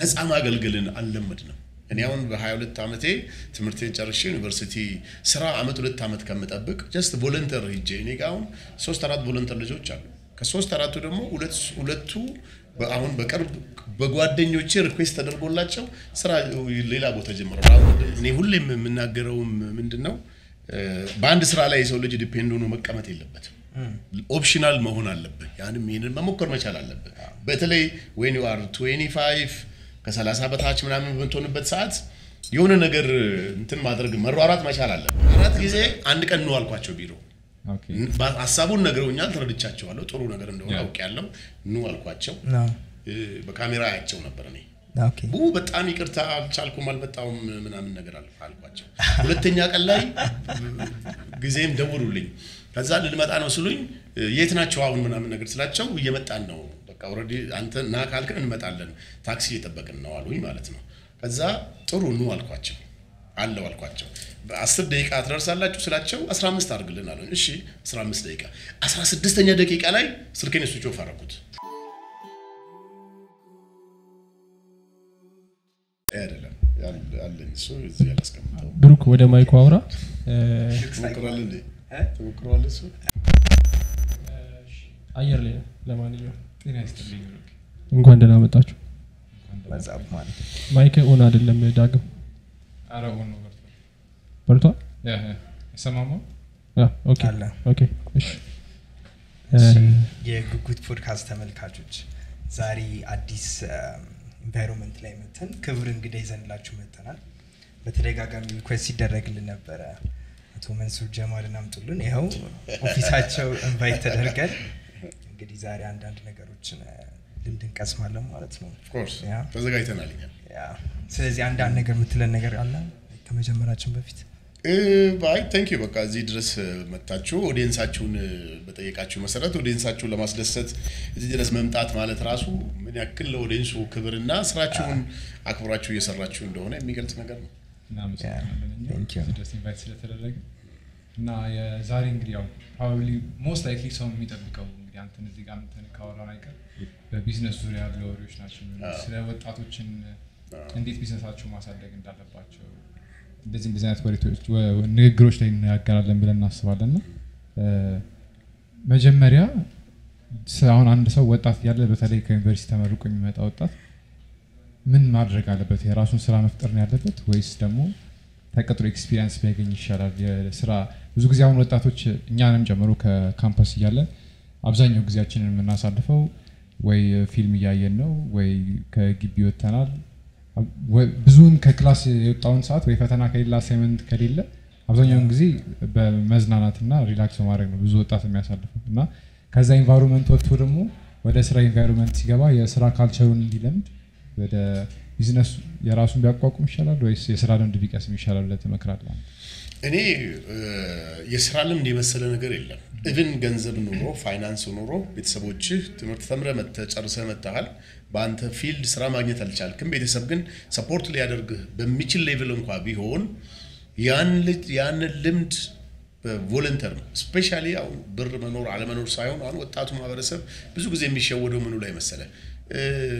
ነፃ ማገልገልን አልለመድንም። እኔ አሁን በ22 ዓመቴ ትምህርቴን ጨርሼ ዩኒቨርሲቲ ስራ አመት ሁለት ዓመት ከምጠብቅ ጀስት ቮለንተር ሂጄ እኔ ጋ አሁን ሶስት አራት ቮለንተር ልጆች አሉ። ከሶስት አራቱ ደግሞ ሁለቱ አሁን በቅርብ በጓደኞቼ ሪኩዌስት ተደርጎላቸው ስራ ሌላ ቦታ ጀምረዋል። እኔ ሁሌም የምናገረውም ምንድን ነው በአንድ ስራ ላይ የሰው ልጅ ዲፔንድ ሆኖ መቀመጥ የለበትም። ኦፕሽናል መሆን አለብህ። ያንም ይህንን መሞከር መቻል አለብህ። በተለይ ዌን ዩ አር 25 ከሰላሳ በታች ምናምን በምትሆንበት ሰዓት የሆነ ነገር እንትን ማድረግ መሯራት መቻል አለብህ። አራት ጊዜ አንድ ቀን ነው አልኳቸው ቢሮ ሀሳቡን ነግረውኛል፣ ተረድቻቸዋለሁ። ጥሩ ነገር እንደሆነ አውቄያለሁ። ኑ አልኳቸው። በካሜራ አያቸው ነበር እኔ ቡ በጣም ይቅርታ አልቻልኩም፣ አልመጣሁም ምናምን ነገር አልኳቸው። ሁለተኛ ቀን ላይ ጊዜም ደውሉልኝ። ከዛ ልንመጣ ነው ስሉኝ የት ናቸው አሁን ምናምን ነገር ስላቸው እየመጣን ነው በቃ ኦልሬዲ አንተ ና ካልክን እንመጣለን፣ ታክሲ እየጠበቅን ነው አሉኝ ማለት ነው። ከዛ ጥሩ ኑ አልኳቸው አለው አልኳቸው። በአስር ደቂቃ ትደርሳላችሁ ስላቸው 15 አድርግልን አሉኝ። እሺ 15 ደቂቃ 16ኛ ደቂቃ ላይ ስልኬን ስዊች ኦፍ አደረኩት። አይደለም አለኝ እሱ እዚህ ያላስቀምጠው ብሩክ ወደ ማይኩ አውራ። ትሞክራለህ እንዴ? ትሞክረዋለህ እሱ አየር ላይ ነው። ለማንኛውም ጤና ይስጥልኝ ብሩክ። እንኳን ደህና መጣችሁ። መጽሐፍ ማለት ማይክ ኦን አይደለም ዳግም ኧረ ኦን ነው በርቷል። በርቷል። ያ ያ አይሰማማ? አ፣ ኦኬ አለ። ኦኬ እሺ እሺ፣ የጉጉት ፖድካስት ተመልካቾች ዛሬ አዲስ ኢንቫይሮንመንት ላይ መተን ክብር እንግዳ ይዘንላችሁ መተናል። በተደጋጋሚ ሪኩዌስት ሲደረግልን ነበረ አቶ መንሱር ጀማልን አምጡልን። ይኸው ኦፊሳቸው ኢንቫይት ተደርገን እንግዲህ ዛሬ አንዳንድ ነገሮችን እ፣ ልምድ እንቀስማለን ማለት ነው። ኦፍኮርስ ያ ተዘጋጅተናል እኛ ያ። ስለዚህ አንዳንድ ነገር የምትለን ነገር አለ ከመጀመራችን በፊት? ባይ ቴንክ ዩ በቃ እዚህ ድረስ መጥታችሁ ኦዲየንሳችሁን በጠየቃችሁ መሰረት ኦዲየንሳችሁን ለማስደሰት እዚህ ድረስ መምጣት ማለት ራሱ ምን ያክል ለኦዲየንሱ ክብርና ስራችሁን አክብራችሁ እየሰራችሁ እንደሆነ የሚገልጽ ነገር ነው። እናመሰግናለን እኛ Thank you. እዚህ ድረስ ኢንቫይት ስለተደረገ እና የዛሬ እንግዲህ ያው ፕሮባብሊ ሞስት ላይክሊ ሰው የሚጠብቀው እንግዲህ አንተን እዚህ ጋር እንትን ካወራን አይቀር በቢዝነስ ዙሪያ ያሉ ወሬዎች ናቸው የሚሆኑት። ስለ ወጣቶችን እንዴት ቢዝነሳቸው ማሳደግ እንዳለባቸው እንደዚህ እንደዚህ አይነት ወሬቶች ወ- ንግግሮች ላይ እንነጋገራለን ብለን እናስባለን እና እ፣ መጀመሪያ ስ- አሁን አንድ ሰው ወጣት ያለ በተለይ ከዩኒቨርሲቲ ተመርቆ የሚመጣ ወጣት ምን ማድረግ አለበት? የራሱን ስራ መፍጠር ነው ያለበት ወይስ ደግሞ ተቀጥሮ ኤክስፒሪየንስ ቢያገኝ ይሻላል? የስራ ብዙ ጊዜ አሁን ወጣቶች እኛንም ጨምሮ ከካምፐስ እያለን አብዛኛው ጊዜያችንን የምናሳልፈው ወይ ፊልም እያየን ነው ወይ ከግቢ ወጥተናል። ወይ- ብዙውን ከክላስ የወጣውን ሰዓት ወይ ፈተና ከሌለ አሳይመንት ከሌለ አብዛኛውን ጊዜ በመዝናናትና ሪላክስ በማድረግ ነው ብዙ ወጣት የሚያሳልፈው እና ከዛ ኢንቫይሮንመንት ወጥቶ ደግሞ ወደ ስራ ኢንቫይሮንመንት ሲገባ የስራ ካልቸሩን እንዲለምድ ወደ ቢዝነሱ የራሱን ቢያቋቁም ይሻላል ወይስ የስራ ልምድ ቢቀስም ይሻላል ብለህ ትመክራለህ? እኔ እ፣ የስራ ልምድ የመሰለ ነገር የለም። ኢቭን ገንዘብ ኑሮ ፋይናንስ ኑሮ ቤተሰቦችህ ትምህርት ተምረህ መጥተህ ጨርሰህ መጥተሃል። በአንተ ፊልድ ስራ ማግኘት አልቻልክም። ቤተሰብ ግን ሰፖርት ሊያደርግህ በሚችል ሌቭል እንኳ ቢሆን ያን ልጅ ያንን ልምድ በቮለንተር ነው። ስፔሻሊ አሁን ብር መኖር አለመኖር ሳይሆን አሁን ወጣቱ ማህበረሰብ ብዙ ጊዜ የሚሸወደው ምኑ ላይ መሰለ እ፣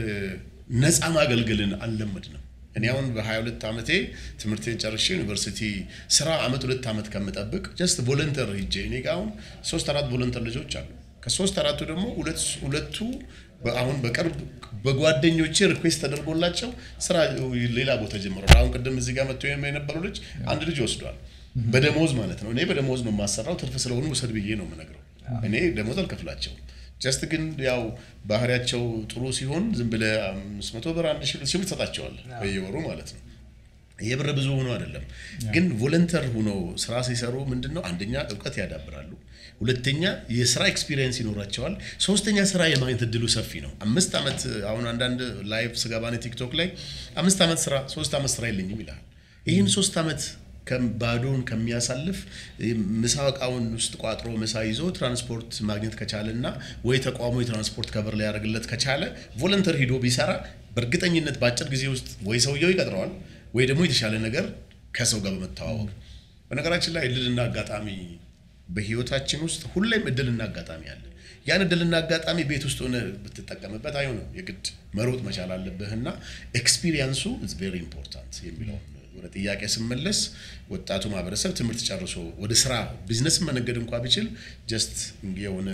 ነፃ ማገልገልን አልለመድንም። እኔ አሁን በ22 ዓመቴ ትምህርቴን ጨርሼ ዩኒቨርሲቲ ስራ አመት ሁለት ዓመት ከምጠብቅ ጀስት ቮለንተር ሂጄ እኔ ጋ አሁን ሶስት አራት ቮለንተር ልጆች አሉ። ከሶስት አራቱ ደግሞ ሁለት- ሁለቱ በ- አሁን በቅርብ በጓደኞቼ ሪኩዌስት ተደርጎላቸው ስራ ሌላ ቦታ ጀምረዋል። አሁን ቅድም እዚህ ጋር መጥቶ የነበረው ልጅ አንድ ልጅ ወስዷል። በደሞዝ ማለት ነው። እኔ በደሞዝ ነው የማሰራው። ትርፍ ስለሆኑ ውሰድ ብዬ ነው የምነግረው። እኔ ደሞዝ አልከፍላቸውም። ጀስት ግን ያው ባህሪያቸው ጥሩ ሲሆን ዝም ብለህ አምስት መቶ ብር አንድ ሺህ ሺህ ብር ትሰጣቸዋለህ በየወሩ ማለት ነው። የብር ብዙ ሆኖ አይደለም ግን ቮለንተር ሆኖ ስራ ሲሰሩ ምንድን ነው አንደኛ እውቀት ያዳብራሉ፣ ሁለተኛ የስራ ኤክስፒሪየንስ ይኖራቸዋል፣ ሶስተኛ ስራ የማግኘት እድሉ ሰፊ ነው። አምስት ዓመት አሁን አንዳንድ ላይቭ ስገባኔ ቲክቶክ ላይ አምስት ዓመት ስራ ሶስት ዓመት ስራ የለኝም ይልሃል። ይህን ሶስት ዓመት ከም- ባዶውን ከሚያሳልፍ ምሳ እቃውን ውስጥ ቋጥሮ ምሳ ይዞ ትራንስፖርት ማግኘት ከቻለ እና ወይ ተቋሙ የትራንስፖርት ከበር ሊያደርግለት ከቻለ ቮለንተር ሂዶ ቢሰራ በእርግጠኝነት በአጭር ጊዜ ውስጥ ወይ ሰውየው ይቀጥረዋል ወይ ደግሞ የተሻለ ነገር ከሰው ጋር በመተዋወቅ በነገራችን ላይ እድልና አጋጣሚ በህይወታችን ውስጥ ሁሌም እድልና አጋጣሚ አለ። ያን እድልና አጋጣሚ ቤት ውስጥ ሆነ ብትጠቀምበት አይሆንም። የግድ መሮጥ መቻል አለብህ እና ኤክስፒሪየንሱ ኢዝ ቬሪ ኢምፖርታንት የሚለውን ወደ ጥያቄ ስመለስ ወጣቱ ማህበረሰብ ትምህርት ጨርሶ ወደ ስራ ቢዝነስ መነገድ እንኳ ቢችል ጀስት የሆነ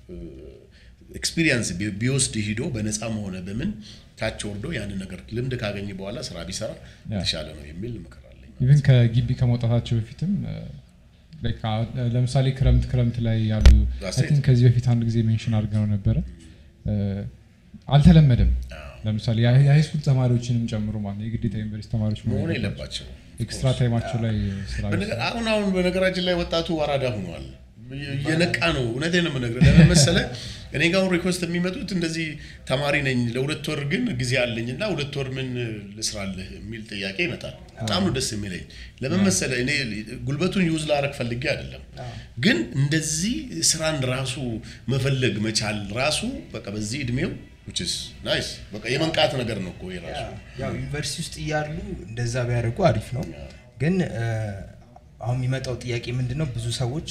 ኤክስፒሪየንስ ቢወስድ ሂዶ በነፃም ሆነ በምን ታች ወርዶ ያንን ነገር ልምድ ካገኘ በኋላ ስራ ቢሰራ የተሻለ ነው የሚል ምክር አለኝ። ኢቨን ከግቢ ከመውጣታቸው በፊትም እ፣ like አ- ለምሳሌ ክረምት ክረምት ላይ ያሉ That's I think ከዚህ በፊት አንድ ጊዜ ሜንሽን አድርገው ነበረ እ፣ አልተለመደም። ለምሳሌ የሃይ- የሃይስኩል ተማሪዎችንም ጨምሮ ማለት ነው የግዴታ ዩኒቨርሲቲ ተማሪዎች መሆን መሆን የለባቸው። የለባቸው ኤክስትራ ታይማቸው ላይ ስራ በነገ- አሁን አሁን በነገራችን ላይ ወጣቱ አራዳ ሆኗል። እየነቃ ነው። እውነቴን ነው የምነግርህ። ለምን መሰለህ እኔ ጋር አሁን ሪኩዌስት የሚመጡት እንደዚህ ተማሪ ነኝ ለሁለት ወር ግን ጊዜ አለኝ እና ሁለት ወር ምን ልስራልህ የሚል ጥያቄ ይመጣል። በጣም ነው ደስ የሚለኝ። ለምን መሰለህ እኔ ጉልበቱን ዩዝ ላረግ ፈልጌ አይደለም፣ ግን እንደዚህ ስራን ራሱ መፈለግ መቻል ራሱ በቃ በዚህ እድሜው which is nice በቃ የመንቃት ነገር ነው እኮ የራሱ ያው ዩኒቨርሲቲ ውስጥ እያሉ እንደዛ ቢያደርጉ አሪፍ ነው። ግን እ፣ አሁን የሚመጣው ጥያቄ ምንድን ነው? ብዙ ሰዎች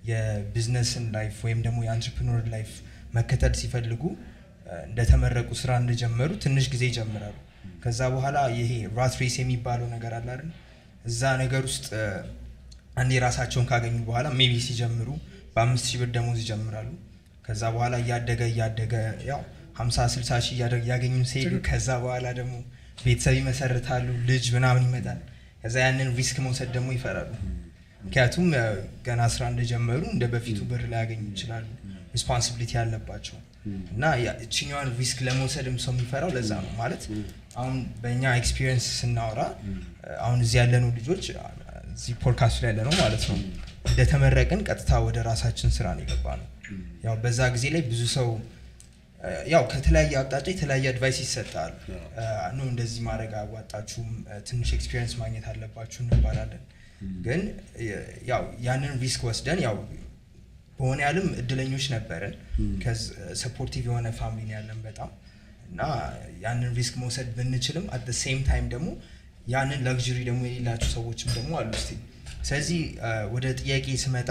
የቢዝነስን ላይፍ ወይም ደግሞ የአንትርፕኖር ላይፍ መከተል ሲፈልጉ እ፣ እንደተመረቁ ስራ እንደጀመሩ ትንሽ ጊዜ ይጀምራሉ። ከዛ በኋላ ይሄ ራት ሬስ የሚባለው ነገር አለ አይደል? እዛ ነገር ውስጥ እ፣ አንዴ ራሳቸውን ካገኙ በኋላ ሜቢ ሲጀምሩ በአምስት ሺህ ብር ደሞዝ ይጀምራሉ። ከዛ በኋላ እያደገ እያደገ ያው ሀምሳ ስልሳ ሺህ እያደረግ እያገኙ ሲሄዱ ከዛ በኋላ ደግሞ ቤተሰብ ይመሰርታሉ፣ ልጅ ምናምን ይመጣል። ከዛ ያንን ሪስክ መውሰድ ደግሞ ይፈራሉ። ምክንያቱም እ፣ ገና ስራ እንደጀመሩ እንደ በፊቱ ብር ላያገኙ ይችላሉ። ሪስፖንሲቢሊቲ ያለባቸው እና ያ- እችኛዋን ሪስክ ለመውሰድም ሰው የሚፈራው ለዛ ነው። ማለት አሁን በእኛ ኤክስፒሪየንስ ስናወራ እ፣ አሁን እዚህ ያለነው ልጆች እ፣ እዚህ ፖድካስቱ ላይ ያለነው ማለት ነው እንደተመረቅን ቀጥታ ወደ ራሳችን ስራ ነው የገባ ነው። ያው በዛ ጊዜ ላይ ብዙ ሰው እ፣ ያው ከተለያየ አቅጣጫ የተለያየ አድቫይስ ይሰጣል። ኖ እንደዚህ ማድረግ አያዋጣችሁም፣ እ፣ ትንሽ ኤክስፒሪየንስ ማግኘት አለባችሁ እንባላለን። ግን እ፣ ያው ያንን ሪስክ ወስደን ያው በሆነ ያህልም እድለኞች ነበርን። ሰፖርቲቭ የሆነ ፋሚሊ ያለን በጣም እና ያንን ሪስክ መውሰድ ብንችልም አት ሴም ታይም ደግሞ ያንን ለግዥሪ ደግሞ የሌላቸው ሰዎችም ደግሞ አሉ ስ ስለዚህ እ፣ ወደ ጥያቄ ስመጣ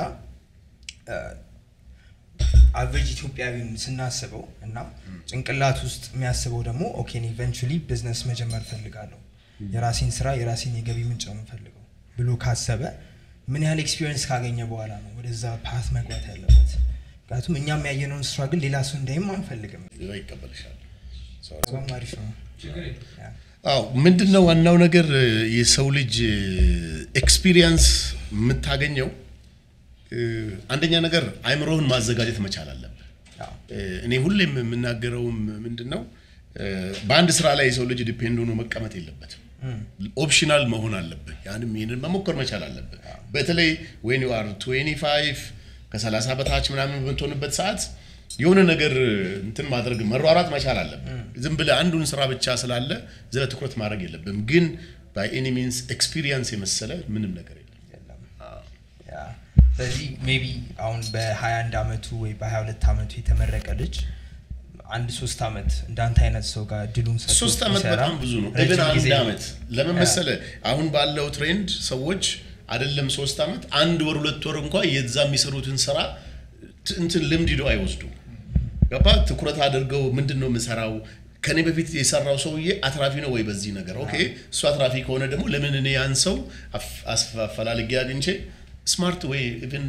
አቨሬጅ ኢትዮጵያዊን ስናስበው እና ጭንቅላት ውስጥ የሚያስበው ደግሞ ኦኬ ኢቨንቹሊ ቢዝነስ መጀመር ፈልጋለሁ የራሴን ስራ የራሴን የገቢ ምንጭ ነው የምፈልገው ብሎ ካሰበ ምን ያህል ኤክስፒሪየንስ ካገኘ በኋላ ነው ወደዛ ፓት መግባት ያለበት። ምክንያቱም እኛም ያየነውን ስራ ግን ሌላ ሰው እንዳይም አንፈልግም። ሌላ ይቀበልሻል። በጣም አሪፍ ነው። ያ። አዎ ምንድን ነው ዋናው ነገር እ፣ የሰው ልጅ ኤክስፒሪየንስ የምታገኘው እ፣ አንደኛ ነገር አይምሮህን ማዘጋጀት መቻል አለብህ። ያው እ፣ እኔ ሁሌም የምናገረውም ምንድን ነው እ፣ በአንድ ስራ ላይ የሰው ልጅ ዲፔንድ ሆኖ መቀመጥ የለበትም። ኦፕሽናል መሆን አለብህ። ያንም ይህንን መሞከር መቻል አለብህ። በተለይ ዌን ዩ አር 25 ከ30 በታች ምናምን በምትሆንበት ሰዓት የሆነ ነገር እንትን ማድረግ መሯሯጥ መቻል አለብህ። ዝም ብለህ አንዱን ስራ ብቻ ስላለ ዝለ ትኩረት ማድረግ የለብህም። ግን ባይ ኤኒ ሚንስ ኤክስፒሪየንስ የመሰለ ምንም ነገር የለም። የለም። ያ። ስለዚህ ሜቢ አሁን በ21 ዓመቱ ወይ በ22 ዓመቱ የተመረቀ ልጅ አንድ ሶስት ዓመት እንዳንተ አይነት ሰው ጋር ድሉን ሰጥቶ ሶስት ዓመት ቢሰራ በጣም ብዙ ነው። ረጅም ግን ጊዜ አንድ ነው። ዓመት ለምን መሰለህ? አሁን ባለው ትሬንድ ሰዎች አይደለም ሶስት ዓመት አንድ ወር ሁለት ወር እንኳ የዛ የሚሰሩትን ስራ ት- እንትን ልምድ ሂደው አይወስዱም። ገባ ትኩረት አድርገው ምንድን ነው የምሰራው ከኔ በፊት የሰራው ሰውዬ አትራፊ ነው ወይ በዚህ ነገር ኦኬ፣ እሱ አትራፊ ከሆነ ደግሞ ለምን እኔ ያን ሰው አፍ- አስፈ- አፈላልጌ አግኝቼ ስማርት ወይ ኢቭን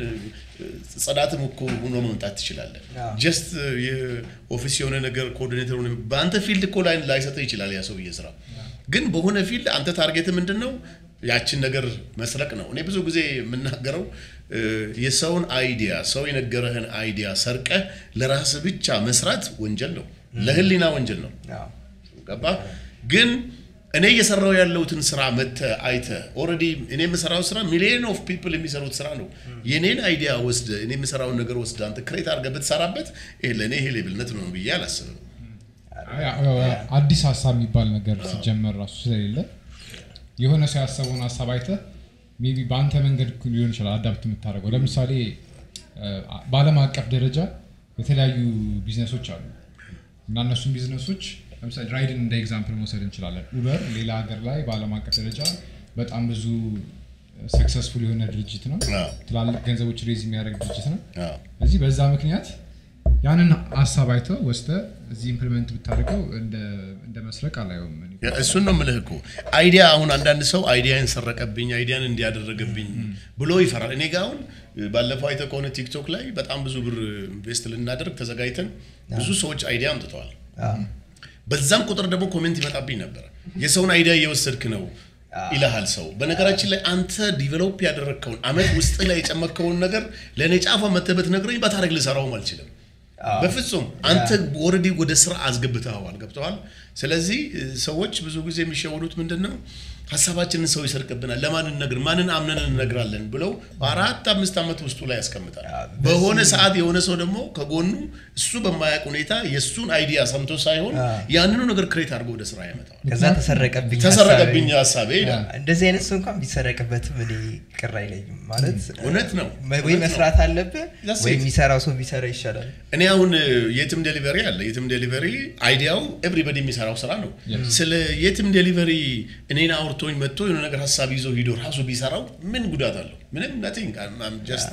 ጽዳትም እኮ ሆኖ መምጣት ትችላለህ። አዎ። ጀስት የኦፊስ የሆነ ነገር ኮኦርዲኔተር ሆነ በአንተ ፊልድ እኮ ላይ ላይሰጥህ ይችላል ያ ሰውዬ ስራ። ግን በሆነ ፊልድ አንተ ታርጌት ምንድን ነው? ያችን ነገር መስረቅ ነው። እኔ ብዙ ጊዜ የምናገረው እ፣ የሰውን አይዲያ ሰው የነገረህን አይዲያ ሰርቀህ ለራስህ ብቻ መስራት ወንጀል ነው፣ ለህሊና ወንጀል ነው። ያው ገባ ግን እኔ እየሰራው ያለሁትን ስራ መጥተህ አይተህ ኦልሬዲ እኔ የምሰራው ስራ ሚሊዮን ኦፍ ፒፕል የሚሰሩት ስራ ነው። የኔን አይዲያ ወስደህ እኔ የምሰራውን ነገር ወስደህ አንተ ክሬት አድርገህ ብትሰራበት ይሄ ለእኔ ይሄ ሌብልነት ነው ብዬ አላስብም። ያው- ያው አዲስ ሀሳብ የሚባል ነገር ሲጀመር ራሱ ስለሌለ የሆነ ሰው ያሰበውን ሀሳብ አይተህ ሜይ ቢ በአንተ መንገድ እኮ ሊሆን ይችላል አዳፕት የምታደርገው። ለምሳሌ እ፣ በዓለም አቀፍ ደረጃ የተለያዩ ቢዝነሶች አሉ እና እነሱም ቢዝነሶች ለምሳሌ ራይድን እንደ ኤግዛምፕል መውሰድ እንችላለን። ኡበር ሌላ ሀገር ላይ በዓለም አቀፍ ደረጃ በጣም ብዙ ሰክሰስፉል የሆነ ድርጅት ነው። አዎ። ትላልቅ ገንዘቦች ሬዝ የሚያደርግ ድርጅት ነው። አዎ። ስለዚህ በዛ ምክንያት ያንን ሀሳብ አይተው ወስደ እዚህ ኢምፕሊመንት ብታደርገው እንደ እንደ መስረቅ አላየውም እኔ። ያ- እሱን ነው የምልህ እኮ አይዲያ አሁን አንዳንድ ሰው አይዲያን ሰረቀብኝ አይዲያን እንዲያደረገብኝ ብሎ ይፈራል እኔ ጋ አሁን ባለፈው አይተህ ከሆነ ቲክቶክ ላይ በጣም ብዙ ብር ኢንቨስት ልናደርግ ተዘጋጅተን ብዙ ሰዎች አይዲያ አምጥተዋል በዛም ቁጥር ደግሞ ኮሜንት ይመጣብኝ ነበረ የሰውን አይዲያ እየወሰድክ ነው ይልሃል ሰው በነገራችን ላይ አንተ ዲቨሎፕ ያደረግከውን አመት ውስጥ ላይ የጨመቅከውን ነገር ለእኔ ጫፏ መተህ ብትነግረኝ በታሪክ ልሰራውም አልችልም በፍጹም አንተ ኦልሬዲ ወደ ስራ አስገብተኸዋል ገብተዋል ስለዚህ እ, ሰዎች ብዙ ጊዜ የሚሸወዱት ምንድን ነው ሀሳባችንን ሰው ይሰርቅብናል ለማን እንነግር ማንን አምነን እንነግራለን ብለው በአራት አምስት ዓመት ውስጡ ላይ ያስቀምጣል በሆነ ሰዓት የሆነ ሰው ደግሞ ከጎኑ እሱ በማያውቅ ሁኔታ የእሱን አይዲያ ሰምቶ ሳይሆን ያንኑ ነገር ክሬት አድርጎ ወደ ስራ ያመጣዋል ከዛ ተሰረቀብኝ ተሰረቀብኝ ሀሳቤ። ሀሳቤ ይላል እንደዚህ አይነት ሰው እንኳን ቢሰረቅበትም እኔ ቅር አይለኝም ማለት እውነት ነው ወይ እውነት ነው። መስራት አለብህ That's ወይ it. የሚሰራው ሰው ቢሰራ ይሻላል እኔ አሁን እ, የትም ዴሊቨሪ አለ የትም ዴሊቨሪ አይዲያው ኤቭሪበዲ የሚሰራው ስራ ነው ስለ የትም ዴሊቨሪ እኔን አውርቶኝ መጥቶ የሆነ ነገር ሀሳብ ይዞ ሂዶ ራሱ ቢሰራው ምን ጉዳት አለው ምንም ነቲንግ ጀስት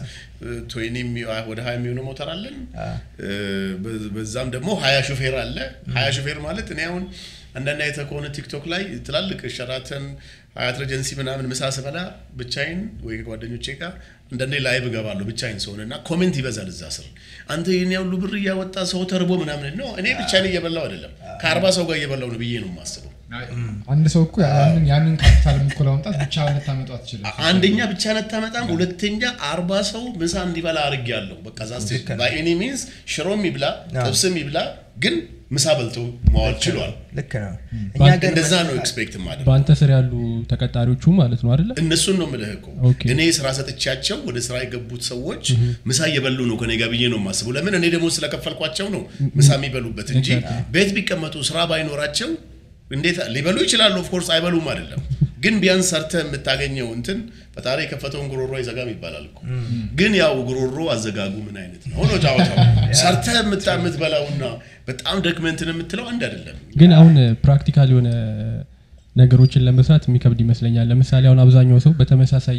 ወደ ሀያ የሚሆነ ሞተር አለን እ, በ- በዛም ደግሞ ሀያ ሹፌር አለ ሀያ ሹፌር ማለት እኔ አሁን አንዳንድ አይተህ ከሆነ ቲክቶክ ላይ ትላልቅ ሸራተን ሀያት ረጀንሲ ምናምን ምሳ ስበላ ብቻዬን ወይ ከጓደኞቼ ጋር አንዳንዴ ላይቭ እገባለሁ ብቻዬን ሰሆን እና ኮሜንት ይበዛል እዛ ስር አንተ ይህን ያሉ ብር እያወጣ ሰው ተርቦ ምናምን ነው እኔ ብቻዬን እየበላው አይደለም ከአርባ ሰው ጋር እየበላው ነው ብዬ ነው የማስበው አንድ ሰው እኮ ያንን ያንን ካፒታል እኮ ለማምጣት ብቻ ልታመጡ አትችልም አንደኛ ብቻ ነታመጣም ሁለተኛ አርባ ሰው ምሳ እንዲበላ አድርጌያለሁ በቃ ዛስ በኤኒ ሚንስ ሽሮም ይብላ ጥብስም ይብላ ግን ምሳ በልቶ መዋል ችሏል ልክ ነው እኛ ባንክ ሀገር እንደዛ ነው መስራት- ኤክስፔክት ማድረግ በአንተ ስር ያሉ ተቀጣሪዎቹ ማለት ነው አይደለ እነሱን ነው የምልህ እኮ ኦኬ። እኔ ስራ ሰጥቻቸው ወደ ስራ የገቡት ሰዎች ምሳ እየበሉ ነው ከኔ ጋር ብዬ ነው የማስበው ለምን እኔ ደግሞ ስለከፈልኳቸው ነው ምሳ የሚበሉበት እንጂ ቤት ቢቀመጡ ስራ ባይኖራቸው እንዴት ሊበሉ ይችላሉ ኦፍኮርስ አይበሉም አይደለም ግን ቢያንስ ሰርተ የምታገኘው እንትን ፈጣሪ የከፈተውን ጉሮሮ አይዘጋም ይባላል እኮ ግን ያው ጉሮሮ አዘጋጉ ምን አይነት ነው ሆኖ ጫወታው ሰርተ የምታ- የምትበላውና በጣም ደክመንትን የምትለው አንድ አይደለም ግን አሁን ፕራክቲካል የሆነ ነገሮችን ለመስራት የሚከብድ ይመስለኛል ለምሳሌ አሁን አብዛኛው ሰው በተመሳሳይ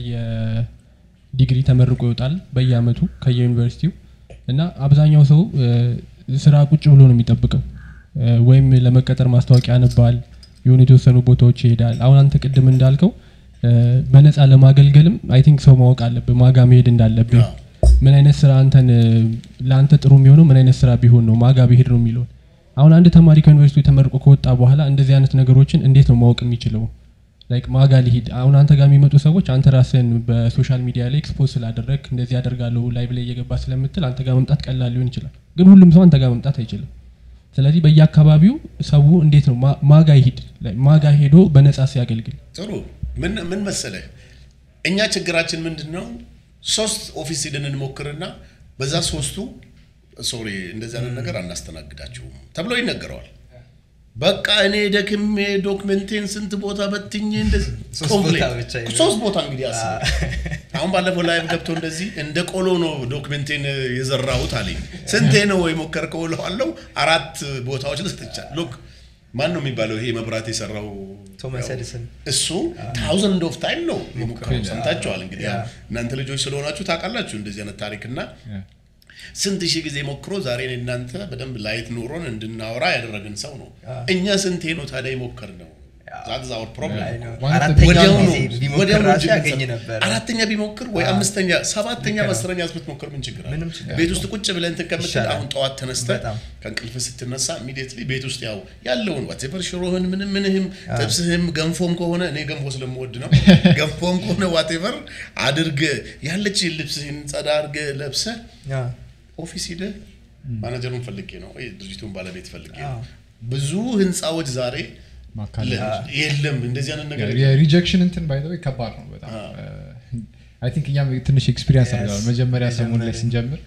ዲግሪ ተመርቆ ይወጣል በየአመቱ ከየዩኒቨርሲቲው እና አብዛኛው ሰው እ፣ ስራ ቁጭ ብሎ ነው የሚጠብቀው እ፣ ወይም ለመቀጠር ማስታወቂያ ያነባል የሆኑ የተወሰኑ ቦታዎች ይሄዳል አሁን አንተ ቅድም እንዳልከው እ፣ በነፃ ለማገልገልም አይ ቲንክ ሰው ማወቅ አለብህ ማጋ መሄድ እንዳለብህ አዎ። ምን አይነት ስራ አንተን እ፣ ለአንተ ጥሩ የሚሆነው ምን አይነት ስራ ቢሆን ነው ማጋ ብሄድ ነው የሚለውን አሁን አንድ ተማሪ ከዩኒቨርሲቲ ተመርቆ ከወጣ በኋላ እንደዚህ አይነት ነገሮችን እንዴት ነው ማወቅ የሚችለው ላይክ ማጋ ሊሂድ አሁን አንተ ጋር የሚመጡ ሰዎች አንተ ራስን በሶሻል ሚዲያ ላይ ኤክስፖዝ ስላደረግ እንደዚህ ያደርጋለሁ ላይቭ ላይ እየገባ ስለምትል አንተ ጋር መምጣት ቀላል ሊሆን ይችላል ግን ሁሉም ሰው አንተ ጋር መምጣት አይችልም ስለዚህ በየአካባቢው ሰው እንዴት ነው ማ- ማጋ ይሂድ Like ማጋ ሄዶ በነጻ ሲያገልግል ጥሩ ምን ምን መሰለህ እኛ ችግራችን ምንድን ነው ሶስት ኦፊስ ሄደን እንሞክርና በዛ ሶስቱ ሶሪ እንደዚህ አይነት ነገር አናስተናግዳችሁም ተብሎ ይነገረዋል በቃ እኔ ደክሜ ዶክመንቴን ስንት ቦታ በትኜ እንደዚህ ሶስት ኮምፕሌን። ቦታ ብቻ ይበል። ሶስት ቦታ እንግዲህ አስብ አሁን ባለፈው ላይቭ ገብቶ እንደዚህ እንደ ቆሎ ነው ዶክመንቴን የዘራሁት አለኝ ስንቴ ነው የሞከርከው እለዋለሁ አራት ቦታዎች ልሰጥቻል ሉክ ማን ነው የሚባለው ይሄ መብራት የሰራው ቶማስ ያው ኤዲሰን እሱ ታውዘንድ ኦፍ ታይም ነው የሞከረው ሰምታችኋል እንግዲህ ያው እናንተ ልጆች ስለሆናችሁ ታውቃላችሁ እንደዚህ አይነት ታሪክና ስንት ሺህ ጊዜ ሞክሮ ዛሬ እኔ እናንተ በደንብ ላይት ኑሮን እንድናወራ ያደረግን ሰው ነው እኛ ስንቴ ነው ታዲያ የሞከር ነው ዛትስ አወር ፕሮብለም አይ ነው። ዋና አራተኛው ወዲያውኑ ጊዜ ቢሞክር ወዲያውኑ ራሱ እጅ ያገኝ ብትሰጥ- ነበር አራተኛ ቢሞክር ወይ አምስተኛ ሰባተኛ አስረኛ ብትሞክር ምን ችግር አለ? ምንም ችግር ቤት ውስጥ ቁጭ ብለን እንትን ከምትል ይሻላል። አሁን ጠዋት ተነስተ በጣም። ከእንቅልፍ ስትነሳ ኢሚዲየትሊ ቤት ውስጥ ያው ያለውን ዋቴቨር ሽሮህን ምንም ምንህም ጥብስህም ገንፎም ከሆነ እኔ ገንፎ ስለምወድ ነው ገንፎም ከሆነ ዋቴቨር አድርገ ያለች ልብስህን ጸዳ አድርገ ለብሰ ያ፣ ኦፊስ ሂደህ ማናጀሩን ፈልጌ ነው ወይ ድርጅቱን ባለቤት ፈልጌ ነው አዎ። ብዙ ህንፃዎች ዛሬ ማካለል ለ- የለም እንደዚህ አይነት ነገር የሪጀክሽን እንትን ባይ ከባድ ነው በጣም አይ ቲንክ እኛም ትንሽ ኤክስፒሪንስ አድርገዋል መጀመሪያ ሰሞን ላይ ስንጀምር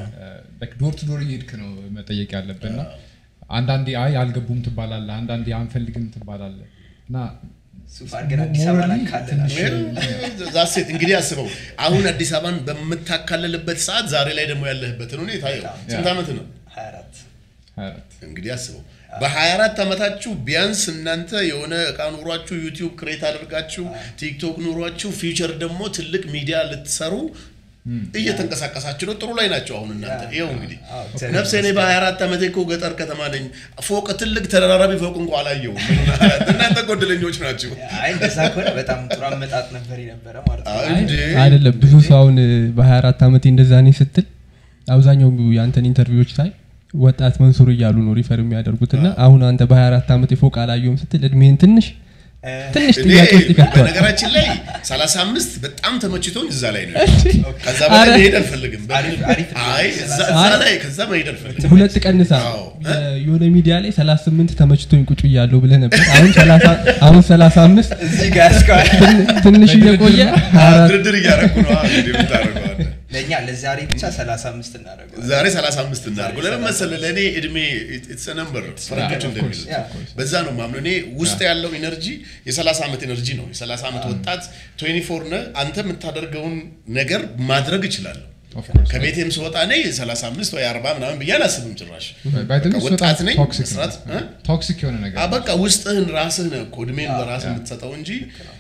ዶር ቱ ዶር እየሄድክ ነው መጠየቅ ያለብን እና አንዳንዴ አይ አልገቡም ትባላለ አንዳንዴ አንፈልግም ትባላለ እና ሱፍ አድርገን አዲስ አበባ ሞራሊ እናካልላለን። ትንሽ ዛሴት እንግዲህ አስበው አሁን አዲስ አበባን በምታካለልበት ሰዓት ዛሬ ላይ ደግሞ ያለህበትን ሁኔታ ይኸው ስንት ዓመት ነው 24 24 እንግዲህ አስበው በ24 ዓመታችሁ ቢያንስ እናንተ የሆነ እቃ ኑሯችሁ ዩቲዩብ ክሬት አድርጋችሁ ቲክቶክ ኑሯችሁ ፊውቸር ደግሞ ትልቅ ሚዲያ ልትሰሩ እየተንቀሳቀሳችሁ ነው ጥሩ ላይ ናቸው አሁን እናንተ ይኸው እንግዲህ አዎ፣ እግዚአብሔር ነፍሴ እኔ በ24 ዓመቴ እኮ ገጠር ከተማ ነኝ ፎቅ ትልቅ ተደራራቢ ፎቅ እንኳ አላየሁም እናንተ ጎደለኞች ናቸው አይ እንደዛ ከሆነ በጣም ጥሩ አመጣጥ ነበር የነበረ ማለት ነው እንዴ አይደለም ብዙ ሰው አሁን በ24 ዓመቴ እንደዛ ነኝ ስትል አብዛኛው የአንተን ኢንተርቪዎች ሳይ ወጣት መንሱር እያሉ ነው ሪፈር የሚያደርጉት እና አሁን አንተ በ24 ዓመት ፎቅ አላየውም ስትል እድሜን ትንሽ እ፣ ትንሽ እኔ ጥያቄ ውስጥ ይከተዋል በነገራችን ላይ 35 በጣም ተመችቶኝ እዛ ላይ ነው ከዛ በላይ አረ- መሄድ አልፈልግም አሪፍ- አሪፍ ነው። አይ እዛ እዛ ላይ ከዛ መሄድ አልፈልግም ሁለት ቀንሳ አዎ። የሆነ ሚዲያ ላይ 38 ተመችቶኝ ቁጭ እያለሁ ብለህ ነበር አሁን 30 አሁን 35 እዚህ ጋር እስከ- ትን- ትንሽ እየቆየ 24 ድርድር እያደረኩ ነው እንግዲህ የምታደርገው አንተ። ለእኛ ለዛሬ ብቻ 35 እናደርገው ዛሬ 35 እናድርገው ለምን መሰለህ ለእኔ እድሜ ኢትስ ነምበር ፈረንጆች እንደሚሉት Yeah. በዛ ነው ማምነው እኔ ውስጥ ያለው ኢነርጂ የ30 ዓመት ኢነርጂ ነው የ30 ዓመት ወጣት 24 ነህ አንተ የምታደርገውን ነገር ማድረግ እችላለሁ Of course. ከቤቴም ስወጣ እኔ 35 ወይ 40 ምናምን ብዬ አላስብም ጭራሽ ባይ ዘ ዌይ በቃ እሱ ወጣት በጣም ነኝ ቶክሲክ ነው። መስራት እ? ቶክሲክ የሆነ ነገር አ ነው። በቃ ውስጥህን ራስህ ነህ እኮ እድሜን በራስህ የምትሰጠው እንጂ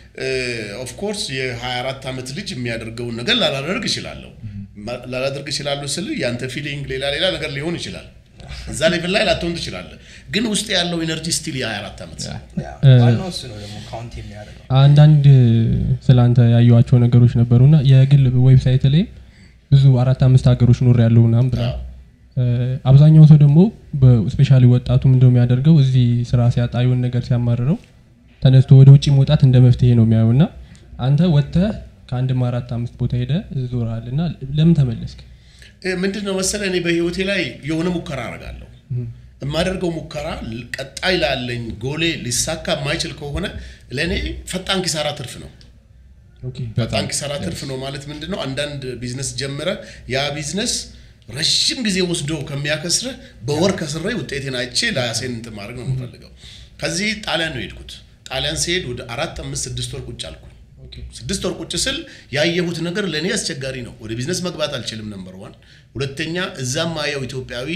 ኦፍኮርስ የ24 ዓመት ልጅ የሚያደርገውን ነገር ላላደርግ እችላለሁ ማ- ላላደርግ እችላለሁ ስል ያንተ ፊሊንግ ሌላ ሌላ ነገር ሊሆን ይችላል እዛ ሌቭል ላይ ላትሆን ትችላለህ ግን ውስጥ ያለው ኢነርጂ ስቲል የ24 ዓመት ያ። ያ፣ እ- ዋናው እሱ ነው ደግሞ ካውንት የሚያደርገው አንዳንድ ስላንተ ያየኋቸው ነገሮች ነበሩና የግል ዌብሳይት ላይ ብዙ አራት አምስት ሀገሮች ኖር ያለው ምናምን ብላ አብዛኛው ሰው ደግሞ ስፔሻሊ ወጣቱ ምንድነው የሚያደርገው እዚህ ስራ ሲያጣ የሆነ ነገር ሲያማርረው ተነስቶ ወደ ውጭ መውጣት እንደ መፍትሄ ነው የሚያየው እና አንተ ወጥተህ ከአንድም አራት አምስት ቦታ ሄደ ዞረሃል እና ለምን ተመለስክ እ፣ ምንድን ነው መሰለህ እኔ በህይወቴ ላይ የሆነ ሙከራ አደርጋለሁ የማደርገው ሙከራ ል- ቀጣይ ላለኝ ጎሌ ሊሳካ የማይችል ከሆነ ለእኔ ፈጣን ኪሳራ ትርፍ ነው ኦኬ ፈጣን ኪሳራ ትርፍ ነው ማለት ምንድን ነው? አንዳንድ ቢዝነስ ጀምረ ያ ቢዝነስ ረዥም ጊዜ ወስዶ ከሚያከስርህ በወር ከስሬ ውጤቴን አይቼ ለራሴን እንትን ማድረግ ነው የምፈልገው። ከዚህ ጣሊያን ነው የሄድኩት። ጣሊያን ሲሄድ ወደ አራት አምስት ስድስት ወር ቁጭ አልኩኝ። ኦኬ ስድስት ወር ቁጭ ስል ያየሁት ነገር ለእኔ አስቸጋሪ ነው። ወደ ቢዝነስ መግባት አልችልም። ነምበር ዋን። ሁለተኛ እዛም ማየው ኢትዮጵያዊ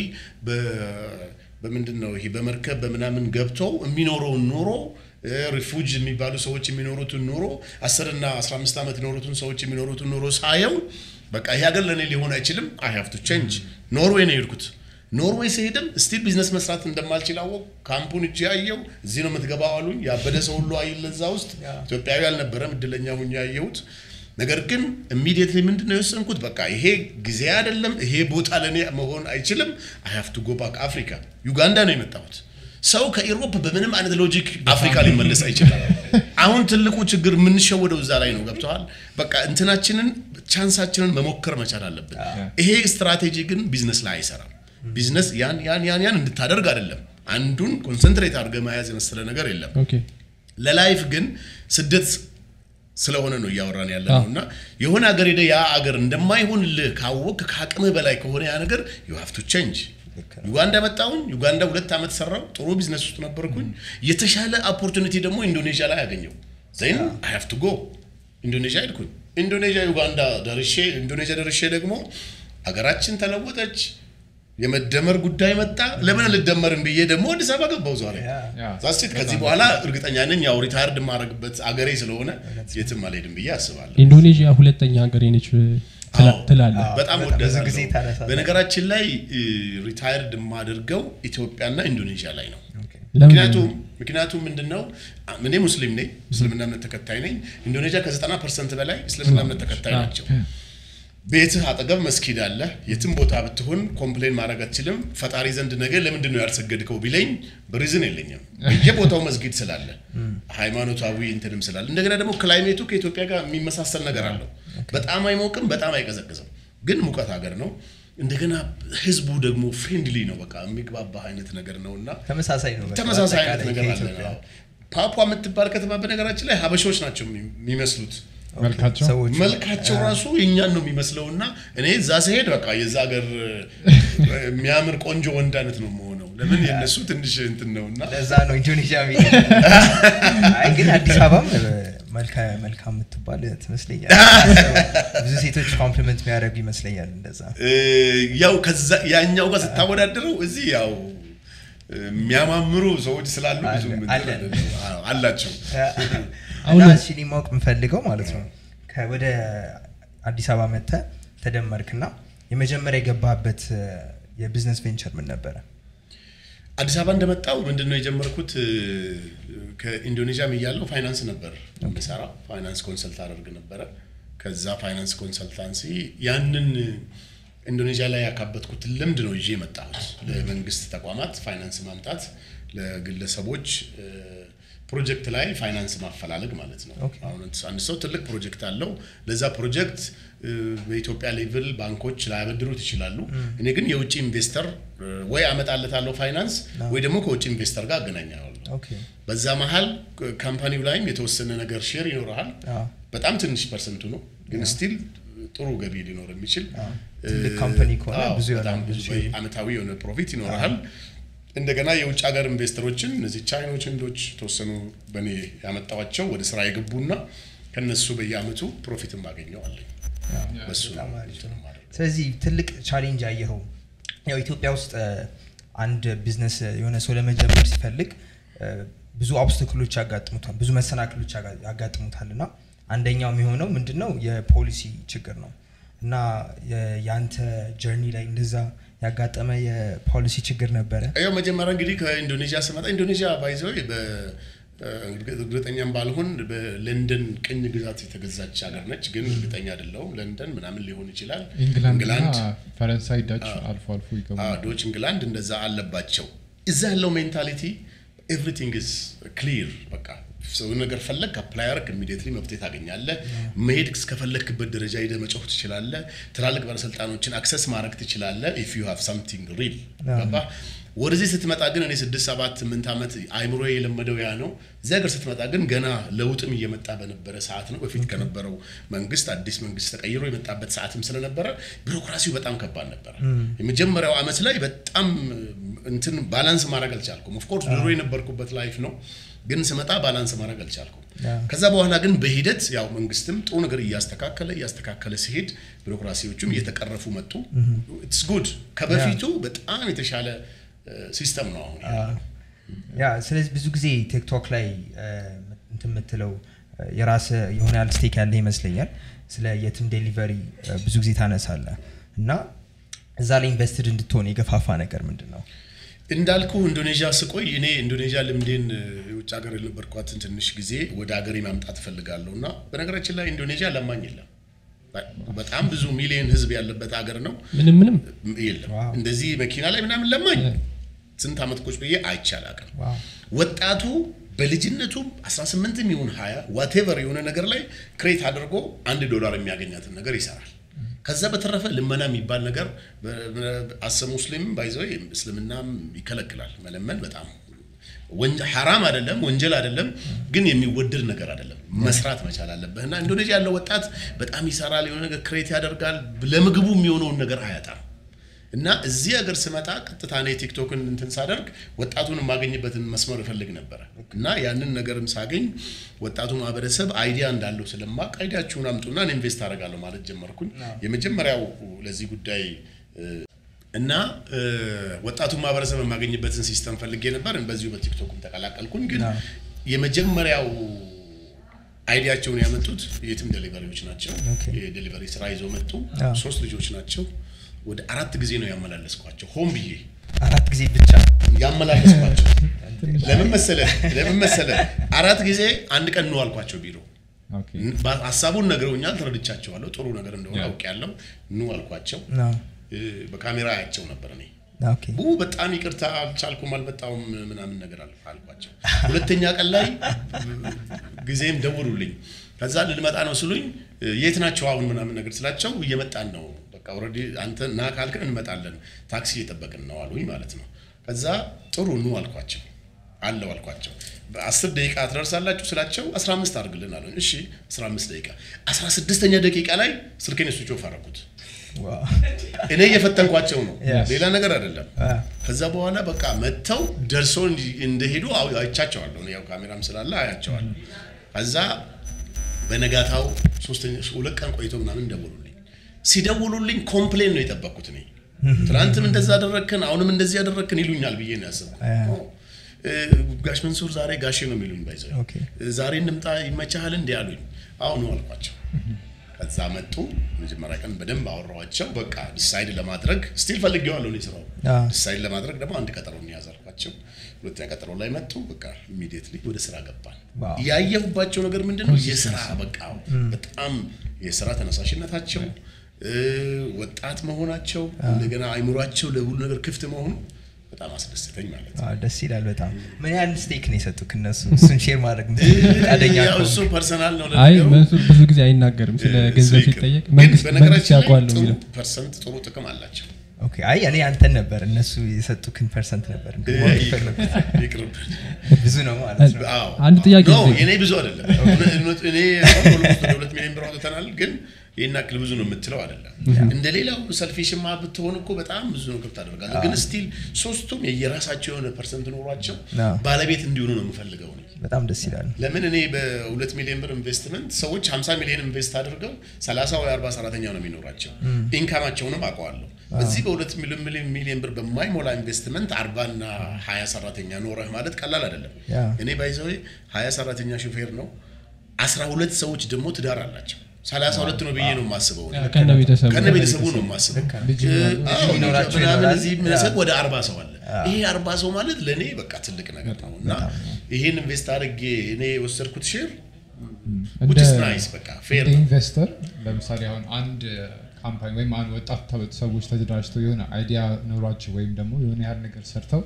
በ- በምንድን ነው ይሄ በመርከብ በምናምን ገብተው የሚኖረውን ኑሮ ሪፉጅ የሚባሉ ሰዎች የሚኖሩትን ኑሮ አስርና አስራ አምስት ዓመት የኖሩትን ሰዎች የሚኖሩትን ኑሮ ሳየው በቃ ይሄ ሀገር ለእኔ ሊሆን አይችልም። አይ ሃቭ ቱ ቼንጅ። ኖርዌይ ነው የሄድኩት። ኖርዌይ ስሄድም ስቲል ቢዝነስ መስራት እንደማልችል አወቅ። ካምፑን እጅ ያየው እዚህ ነው የምትገባው አሉኝ። ያበደ ሰው ሁሉ አይል እዛ ውስጥ ኢትዮጵያዊ አልነበረም። እድለኛ ሁኜ ያየሁት ነገር ግን ኢሚዲየትሊ ምንድን ነው የወሰንኩት? በቃ ይሄ ጊዜ አይደለም፣ ይሄ ቦታ ለእኔ መሆን አይችልም። አይ ሃቭ ቱ ጎ ባክ አፍሪካ። ዩጋንዳ ነው የመጣሁት። ሰው ከኢሮፕ በምንም አይነት ሎጂክ አፍሪካ ሊመለስ አይችልም። አሁን ትልቁ ችግር የምንሸወደው እዛ ላይ ነው። ገብተዋል። በቃ እንትናችንን ቻንሳችንን መሞከር መቻል አለብን። ይሄ ስትራቴጂ ግን ቢዝነስ ላይ አይሰራም። ቢዝነስ ያን ያን ያን ያን እንድታደርግ አይደለም። አንዱን ኮንሰንትሬት አድርገህ መያዝ የመሰለ ነገር የለም። ኦኬ ለላይፍ ግን ስደት ስለሆነ ነው እያወራን ያለ ነው አዎ። እና የሆነ ሀገር ሄደህ ያ አገር እንደማይሆንልህ ካወቅ ከአቅምህ በላይ ከሆነ ያ ነገር ዩ ሃቭ ቱ ቼንጅ ዩጋንዳ መጣሁኝ ዩጋንዳ ሁለት ዓመት ሰራው ጥሩ ቢዝነስ ውስጥ ነበርኩኝ የተሻለ ኦፖርቹኒቲ ደግሞ ኢንዶኔዥያ ላይ አገኘው ዘይን አይ ሃቭ ቱ ጎ ኢንዶኔዥያ ሄድኩኝ ኢንዶኔዥያ ዩጋንዳ ደርሼ ኢንዶኔዥያ ደርሼ ደግሞ ሀገራችን ተለወጠች የመደመር ጉዳይ መጣ ለምን ልደመርን ብዬ ደግሞ አዲስ አበባ ገባው ዛሬ ያ፣ ያ። ዛስት ከዚህ በኋላ እርግጠኛ ነኝ ያው ሪታየርድ የማደርግበት አገሬ ስለሆነ የትም አልሄድም ብዬ አስባለሁ። ኢንዶኔዥያ ሁለተኛ ሀገር ነች አዎ። ትላለህ በጣም በጣም ብዙ ወዳለሁ። ጊዜ ታነሳለህ። በነገራችን ላይ ሪታየርድ የማደርገው ኢትዮጵያና ኢንዶኔዥያ ላይ ነው። ለምን ምክንያቱም ምክንያቱም ምንድን ነው እኔ ሙስሊም ነኝ፣ እስልምና እምነት ተከታይ ነኝ። ኢንዶኔዥያ ከ90 ፐርሰንት በላይ እስልምና እምነት ተከታይ ናቸው። ቤትህ አጠገብ መስጊድ አለ። የትም ቦታ ብትሆን ኮምፕሌን ማድረግ አትችልም። ፈጣሪ ዘንድ ነገ ለምንድን ነው ያልሰገድከው ቢለኝ በሪዝን የለኝም። በየቦታው መስጊድ ስላለ ሃይማኖታዊ እንትንም ስላለ እንደገና ደግሞ ክላይሜቱ ከኢትዮጵያ ጋር የሚመሳሰል ነገር አለው። በጣም አይሞቅም፣ በጣም አይቀዘቅዝም። ግን ሙቀት ሀገር ነው። እንደገና ህዝቡ ደግሞ ፍሬንድሊ ነው። በቃ የሚግባባ አይነት ነገር ነው እና ተመሳሳይ ነው በቃ ተመሳሳይ አይነት በአጠቃላይ ነገር አለ። ከኢትዮጵያ። አዎ። ፓፑ የምትባል ከተማ በነገራችን ላይ ሀበሾች ናቸው የሚ- የሚመስሉት መልካቸው ሰዎቹ መልካቸው ራሱ የእኛን ነው የሚመስለው እና እኔ እዛ ስሄድ በቃ የዛ ሀገር የሚያምር ቆንጆ ወንድ አይነት ነው የምሆነው። ለምን የእነሱ ትንሽ እንትን ነው እና ለዛ ነው ኢንዶኔዥያ ሚ አይ ግን አዲስ አበባም መልካ- መልካም የምትባል ትመስለኛል ብዙ ሴቶች ኮምፕሊመንት የሚያደርጉ ይመስለኛል እንደዛ እ፣ ያው ከዛ ያኛው ጋር ስታወዳድረው እዚህ ያው እ፣ የሚያማምሩ ሰዎች ስላሉ ብዙ አለ- እንትን አለን። አይደለም። አዎ፣ አላቸው። አሁን እና ለ- እሺ እኔ ማወቅ የምፈልገው ማለት ነው ከ- ወደ አዲስ አበባ መጥተህ ተደመርክና የመጀመሪያ የገባበት የቢዝነስ ቬንቸር ምን ነበረ? አዲስ አበባ እንደመጣው ምንድን ነው የጀመርኩት እ፣ ከኢንዶኔዥያም እያለሁ ፋይናንስ ነበር የምሰራ ፋይናንስ ኮንሰልት አደርግ ነበረ ከዛ ፋይናንስ ኮንሰልታንሲ ያንን ኢንዶኔዥያ ላይ ያካበትኩት ልምድ ነው ይዤ የመጣሁት ለመንግስት ተቋማት ፋይናንስ ማምጣት ለግለሰቦች እ፣ ፕሮጀክት ላይ ፋይናንስ ማፈላለግ ማለት ነው ኦኬ። አሁን አንድ ሰው ትልቅ ፕሮጀክት አለው ለዛ ፕሮጀክት እ፣ በኢትዮጵያ ሌቭል ባንኮች ላያበድሩት ይችላሉ እኔ ግን የውጭ ኢንቨስተር እ፣ ወይ አመጣለታለሁ ፋይናንስ ወይ ደግሞ ከውጭ ኢንቨስተር ጋር አገናኛለሁ ኦኬ በዛ መሀል ካምፓኒው ላይም የተወሰነ ነገር ሼር ይኖረሃል አዎ። በጣም ትንሽ ፐርሰንቱ ነው ግን ስቲል ጥሩ ገቢ ሊኖር የሚችል ትልቅ ካምፓኒ ከሆነ አዎ፣ ብዙ በጣም ይሆናል። ብዙ አመታዊ የሆነ ፕሮፊት ይኖርሃል እንደገና የውጭ ሀገር ኢንቨስተሮችን እነዚህ ቻይኖች ህንዶች የተወሰኑ በእኔ ያመጣዋቸው ወደ ስራ የገቡና ከነሱ በየአመቱ ፕሮፊትም አገኘዋለኝ በሱ ነው በጣም አሪፍ ነው። የማደርገው። ስለዚህ ትልቅ ቻሌንጅ አየኸው። ያው ኢትዮጵያ ውስጥ እ፣ አንድ ቢዝነስ የሆነ ሰው ለመጀመር ሲፈልግ እ፣ ብዙ ኦብስተክሎች ያጋጥሙታል፣ ብዙ መሰናክሎች ያጋ- ያጋጥሙታል እና አንደኛው የሚሆነው ምንድን ነው የፖሊሲ ችግር ነው እና የ- የአንተ ጀርኒ ላይ እንደዛ ያጋጠመ የፖሊሲ ችግር ነበረ? ያው መጀመሪያ እንግዲህ ከኢንዶኔዥያ ስመጣ ኢንዶኔዥያ ባይዘው እርግጠኛም ባልሆን በለንደን ቅኝ ግዛት የተገዛች ሀገር ነች፣ ግን እርግጠኛ አይደለሁም። ለንደን ምናምን ሊሆን ይችላል። ኢንግላንድ ፈረንሳይ ዳች አልፎ አልፎ ይገቡ አዎ፣ ዶች እንግላንድ እንደዛ አለባቸው። እዛ ያለው ሜንታሊቲ ኤቭሪቲንግ ኢዝ ክሊር በቃ ሰው ነገር ፈለግ አፕላይ አርግ ኢሚዲየትሊ መፍትሄ ታገኛለህ። መሄድ እስከፈለግክበት ደረጃ ሄደህ መጮህ ትችላለህ። ትላልቅ ባለስልጣኖችን አክሰስ ማድረግ ትችላለህ። ኢፍ ዩ ሃቭ ሳምቲንግ ሪል ገባህ። ወደዚህ ስትመጣ ግን እኔ ስድስት ሰባት ስምንት ዓመት አይምሮ የለመደው ያ ነው። እዚህ ሀገር ስትመጣ ግን ገና ለውጥም እየመጣ በነበረ ሰዓት ነው። በፊት ከነበረው መንግስት አዲስ መንግስት ተቀይሮ የመጣበት ሰዓትም ስለነበረ ቢሮክራሲው በጣም ከባድ ነበረ። የመጀመሪያው ዓመት ላይ በጣም እንትን ባላንስ ማድረግ አልቻልኩም። ኦፍኮርስ ድሮ የነበርኩበት ላይፍ ነው ግን ስመጣ ባላንስ ማድረግ አልቻልኩም። ከዛ በኋላ ግን በሂደት ያው መንግስትም ጥሩ ነገር እያስተካከለ እያስተካከለ ሲሄድ ቢሮክራሲዎቹም እየተቀረፉ መጡ። ኢትስ ጉድ ከበፊቱ በጣም የተሻለ ሲስተም ነው አሁን ያለው። ያ ስለዚህ ብዙ ጊዜ ቲክቶክ ላይ እ፣ እንትን የምትለው እ፣ የራስ የሆነ ያህል ስቴክ ያለ ይመስለኛል። ስለ የትም ዴሊቨሪ እ፣ ብዙ ጊዜ ታነሳለ እና እዛ ላይ ኢንቨስትድ እንድትሆን የገፋፋ ነገር ምንድን ነው? እንዳልኩ ኢንዶኔዥያ ስቆይ እኔ ኢንዶኔዥያ ልምዴን እ፣ የውጭ ሀገር የነበርኳትን ትንሽ ጊዜ ወደ ሀገሬ ማምጣት እፈልጋለሁ እና በነገራችን ላይ ኢንዶኔዥያ ለማኝ የለም። በጣም ብዙ ሚሊዮን ህዝብ ያለበት ሀገር ነው። ምንም ምንም የለም ዋው። እንደዚህ መኪና ላይ ምናምን ለማኝ ስንት ዓመት ቁጭ ብዬ አይቻል አቅም ዋው ወጣቱ በልጅነቱ 18 ይሁን 20 ዋቴቨር የሆነ ነገር ላይ ክሬት አድርጎ አንድ ዶላር የሚያገኛትን ነገር ይሰራል። ከዛ በተረፈ ልመና የሚባል ነገር አሰ ሙስሊም ባይዘው እስልምናም ይከለክላል። መለመን በጣም ወንጀ- ሐራም አይደለም፣ ወንጀል አይደለም፣ ግን የሚወደድ ነገር አይደለም። መስራት መቻል አለብህ እና ኢንዶኔዥያ ያለው ወጣት በጣም ይሰራል፣ የሆነ ነገር ክሬት ያደርጋል፣ ለምግቡ የሚሆነውን ነገር አያጣም። እና እዚህ ሀገር ስመጣ ቀጥታ እኔ ቲክቶክን እንትን ሳደርግ ወጣቱን የማገኝበትን መስመር እፈልግ ነበረ እና ያንን ነገርም ሳገኝ ወጣቱ ማህበረሰብ አይዲያ እንዳለው ስለማቅ አይዲያችሁን አምጡና እኔ ኢንቨስት አደርጋለሁ ማለት ጀመርኩኝ። የመጀመሪያው ለዚህ ጉዳይ እ፣ እና እ፣ ወጣቱን ማህበረሰብ የማገኝበትን ሲስተም ፈልጌ ነበር። በዚሁ በቲክቶክም ተቀላቀልኩኝ። ግን አዎ። የመጀመሪያው አይዲያቸውን ያመጡት የትም ዴሊቨሪዎች ናቸው። ኦኬ። የዴሊቨሪ ስራ ይዘው መጡ። አዎ። ሶስት ልጆች ናቸው። ወደ አራት ጊዜ ነው ያመላለስኳቸው። ሆን ብዬ አራት ጊዜ ብቻ ያመላለስኳቸው። ለምን መሰለ ለምን መሰለ አራት ጊዜ አንድ ቀን ነው አልኳቸው ቢሮ ኦኬ ባ- ሀሳቡን ነግረውኛል። ተረድቻቸዋለሁ። ጥሩ ነገር እንደሆነ ያ። አውቄያለሁ። ኑ አልኳቸው። ነው። እ፣ በካሜራ አያቸው ነበር እኔ ኦኬ ቡ በጣም ይቅርታ አልቻልኩም፣ አልመጣሁም ምናምን ነገር አል- አልኳቸው። ሁለተኛ ቀን ላይ ጊዜም ደውሉልኝ። ከዛ ልንመጣ ነው ስሉኝ የት ናቸው አሁን ምናምን ነገር ስላቸው እየመጣን ነው በቃ ኦልሬዲ አንተ ና ካልክን እንመጣለን ታክሲ እየጠበቅን ነው አሉኝ ማለት ነው። ከዛ ጥሩ ኑ አልኳቸው አለው አልኳቸው። በአስር ደቂቃ ትደርሳላችሁ ስላቸው 15 አድርግልን አሉኝ። እሺ 15 ደቂቃ 16ኛ ደቂቃ ላይ ስልኬን ስዊች ኦፍ አደረኩት። ዋው እኔ እየፈተንኳቸው ነው፣ Yes. ሌላ ነገር አይደለም። አ፣ ከዛ በኋላ በቃ መጥተው ደርሶ እንዲ- እንደሄዱ አው- አይቻቸዋለሁ። እኔ ያው ካሜራም ስላለ አያቸዋለሁ። ከዛ በነጋታው ሶስተኛ ሁለት ቀን ቆይቶ ምናምን ደውሉልኝ። ሲደውሉልኝ ኮምፕሌን ነው የጠበቅኩት እኔ ትናንትም እንደዛ አደረግክን አሁንም እንደዚህ ያደረግክን ይሉኛል ብዬ ነው ያሰብኩት። አ፣ እ፣ ጋሽ መንሱር ዛሬ ጋሼ ነው የሚሉኝ ባይዘ ኦኬ ዛሬ እንምጣ ይመቻሃል እንዲ አሉኝ። አሁኑ አልኳቸው። ከዛ መጡ። መጀመሪያ ቀን በደንብ አወራኋቸው። በቃ ዲሳይድ ለማድረግ ስቲል ፈልጌዋለሁ እኔ ስራው አዎ። ዲሳይድ ለማድረግ ደግሞ አንድ ቀጠሮ እንያዝ አልኳቸው። ሁለተኛ ቀጠሮ ላይ መጡ። በቃ ኢሚዲየትሊ ወደ ስራ ገባን። ዋው። ያየሁባቸው ነገር ምንድን ነው? የስራ በቃ በጣም የስራ ተነሳሽነታቸው እ፣ ወጣት መሆናቸው እንደገና አይምሯቸው ለሁሉ ነገር ክፍት መሆኑ በጣም አስደስተኝ ማለት ነው። አዎ፣ ደስ ይላል በጣም ምን ያህል ስቴክ ነው የሰጡክ እነሱ እሱን ሼር ማድረግ ፈቃደኛ ያው ከሆንክ? እሱ ፐርሰናል ነው አይ ለነገሩ። መንሱር ብዙ ጊዜ አይናገርም ስለ ገንዘብ እሱ ይቅር። ሲጠየቅ ግን መንግስት መንግስት በነገራችን ላይ ያውቋል ነው ጥሩ የሚለው ፐርሰንት ጥሩ ጥቅም አላቸው። ኦኬ አይ እኔ አንተን ነበር እነሱ የሰጡክን ፐርሰንት ነበር ማወቅ የፈለኩት። ይቅርብን። ብዙ ነው ማለት ነው አዎ። አንድ ጥያቄ ኖ ልጠይቅ። የኔ ብዙ አይደለም። እውነት- እውነት- እኔ አሁን ኦልሞስት ወደ ሁለት ሚሊዮን ብር አውጥተናል፣ ግን ይህን ያክል ብዙ ነው የምትለው አይደለም። እንደ ሌላው ሰልፊሽማ ብትሆን እኮ በጣም ብዙ ነው ክፍት አደርጋለሁ። ግን ስቲል ሶስቱም የየራሳቸው የሆነ ፐርሰንት ኖሯቸው አዎ። ባለቤት እንዲሆኑ ነው የምፈልገው እኔ። በጣም ደስ ይላል ለምን እኔ በሁለት ሚሊዮን ብር ኢንቨስትመንት ሰዎች 50 ሚሊዮን ኢንቨስት አድርገው 30 ወይ 40 ሰራተኛ ነው የሚኖራቸው። ኢንካማቸውንም አውቀዋለሁ። በዚህ በሁለት ሚሊዮን ሚሊዮን ብር በማይሞላ ኢንቨስትመንት 40 እና 20 ሰራተኛ ኖረህ ማለት ቀላል አይደለም። ያ። እኔ ባይዘው 20 ሰራተኛ ሹፌር ነው፣ 12 ሰዎች ደግሞ ትዳር አላቸው። 32 ነው ብዬ ነው የማስበው እኔ። ከነ ቤተሰቡ ከነ ቤተሰቡ ነው የማስበው። ልጅ እ፣ ይኖራል። አዎ፣ ልጅ ይኖራቸው ምናምን ይኖራል። እዚህ ምንሰጥ ወደ አርባ ሰው አለ። ይሄ አርባ ሰው ማለት ለእኔ በቃ ትልቅ ነገር ነው እና ይሄን ኢንቨስት አድርጌ እኔ የወሰድኩት ሼር እንደ which is nice በቃ ፌር እንደ ነው። ኢንቨስተር ለምሳሌ አሁን አንድ ካምፓኒ ወይም አንድ ወጣት ተ- ሰዎች ተደራጅተው የሆነ አይዲያ ኖሯቸው ወይም ደግሞ የሆነ ያህል ነገር ሰርተው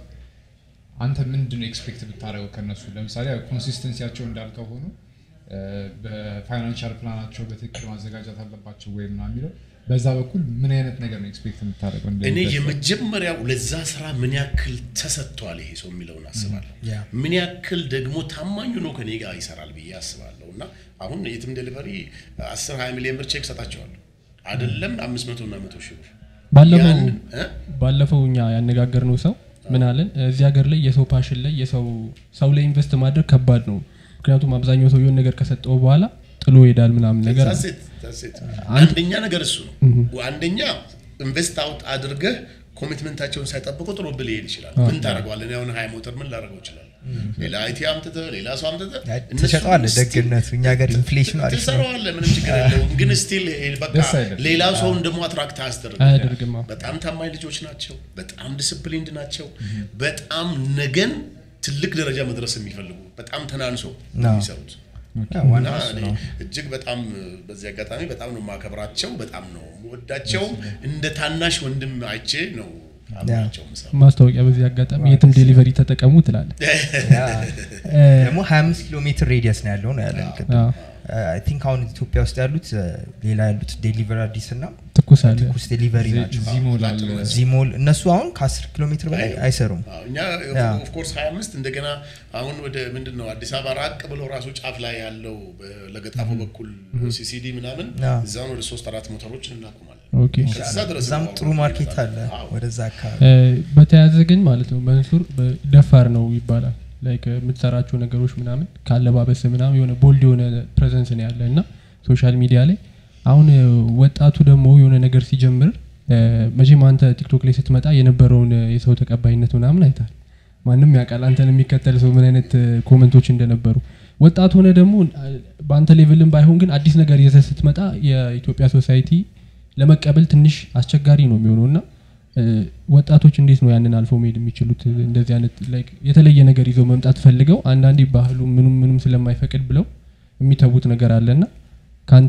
አንተ ምንድን ነው ኤክስፔክት ብታደርገው ከነሱ ለምሳሌ ኮንሲስተንሲያቸው እንዳልከው ሆኖ እ፣ በፋይናንሻል ፕላናቸው በትክክል ማዘጋጀት አለባቸው ወይ ምናምን የሚለው በዛ በኩል ምን አይነት ነገር ነው ኤክስፔክት የምታደርገው እንደ እኔ ኢንቨስተር? የመጀመሪያው ለዛ ስራ ምን ያክል ተሰጥቷል ይሄ ሰው የሚለውን አስባለሁ። ያ። ምን ያክል ደግሞ ታማኝ ሆኖ ከኔ ጋር ይሰራል ብዬ አስባለሁ። እና አሁን የትም ዴሊቨሪ 10 20 ሚሊዮን ብር ቼክ ሰጣቸዋለሁ አይደለም 500 እና 100 ሺህ ብር ባለፈው ያንን እ? ባለፈው እኛ ያነጋገርነው ሰው ምን አለን እዚህ ሀገር ላይ የሰው ፓሽን ላይ የሰው ሰው ላይ ኢንቨስት ማድረግ ከባድ ነው ምክንያቱም አብዛኛው ሰው የሆነ ነገር ከሰጠው በኋላ ጥሎ ይሄዳል ምናምን ነገር That's it, that's it. አንደኛ ነገር እሱ ነው። አንደኛ ኢንቨስት አውት አድርገህ ኮሚትመንታቸውን ሳይጠብቁ ጥሩ ብል ሊሄድ ይችላል። ምን ታደርገዋለህ? እኔ አሁን ሀያ ሞተር ምን ላደርገው ይችላል? ሌላ አይቲ አምጥተህ ሌላ ሰው አምጥተህ እነሱ ትሸጠዋለህ still- ደግነቱ እኛ ሀገር ኢንፍሌሽኑ አሪፍ ነው ትሰራዋለህ፣ ምንም ችግር የለውም። ግን ስቲል በቃ ደስ አይልም። ሌላ ሰውን ደግሞ አትራክት አያስደርግም። አያደርግም አዎ። በጣም ታማኝ ልጆች ናቸው። በጣም ዲስፕሊንድ ናቸው። በጣም ነገን ትልቅ ደረጃ መድረስ የሚፈልጉ በጣም ተናንሶ ነው። የሚሰሩት ያ፣ ዋናው እና እሱ እኔ ነው እጅግ በጣም በዚህ አጋጣሚ በጣም ነው የማከብራቸው፣ በጣም ነው የምወዳቸውም። እንደ ታናሽ ወንድም አይቼ ነው አብራቸው ምሰራ ማስታወቂያ በዚህ አጋጣሚ የትም ዴሊቨሪ ተጠቀሙ ትላለ ያ። ደግሞ 25 ኪሎ ሜትር ሬዲየስ ነው ያለው ነው ያለን አይ ቲንክ አሁን ኢትዮጵያ ውስጥ ያሉት እ፣ ሌላ ያሉት ዴሊቨሪ አዲስ እና ትኩስ አለ ትኩስ ዴሊቨሪ ናቸው ዚሞል አለ ዚሞል እነሱ አሁን ከ10 ኪሎ ሜትር በላይ አይሰሩም አዎ፣ እኛ ያ። ኦፍኮርስ 25 እንደገና አሁን ወደ ምንድን ነው አዲስ አበባ ራቅ ብሎ ራሱ ጫፍ ላይ ያለው ለገጣፎ በኩል ሲሲዲ ምናምን ያ። እዛውን ወደ ሶስት አራት ሞተሮችን እናቆማለን። ኦኬ ከዛ ድረስ እዛም ነው ጥሩ ማርኬት አለ አዎ። ወደዛ አካባቢ እ፣ በተያያዘ ግን ማለት ነው መንሱር በ- ደፋር ነው ይባላል ላይክ የምትሰራቸው ነገሮች ምናምን ካለባበስ ምናምን የሆነ ቦልድ የሆነ ፕሬዘንስ ነው ያለ እና ሶሻል ሚዲያ ላይ አሁን እ፣ ወጣቱ ደግሞ የሆነ ነገር ሲጀምር እ፣ መቼም አንተ ቲክቶክ ላይ ስትመጣ የነበረውን እ፣ የሰው ተቀባይነት ምናምን አይታል ማንም ያውቃል አንተን የሚከተል ሰው ምን አይነት እ፣ ኮመንቶች እንደነበሩ ወጣት ሆነ ደግሞ እ፣ በአንተ ሌቭልም ባይሆን ግን አዲስ ነገር ይዘህ ስትመጣ የኢትዮጵያ ሶሳይቲ ለመቀበል ትንሽ አስቸጋሪ ነው የሚሆነው እና እ፣ ወጣቶች እንዴት ነው ያንን አልፎ መሄድ የሚችሉት እንደዚህ አይነት like የተለየ ነገር ይዘው መምጣት ፈልገው አንዳንዴ ባህሉ ምኑም ምኑም ስለማይፈቅድ ብለው የሚተዉት ነገር አለና ከአንተ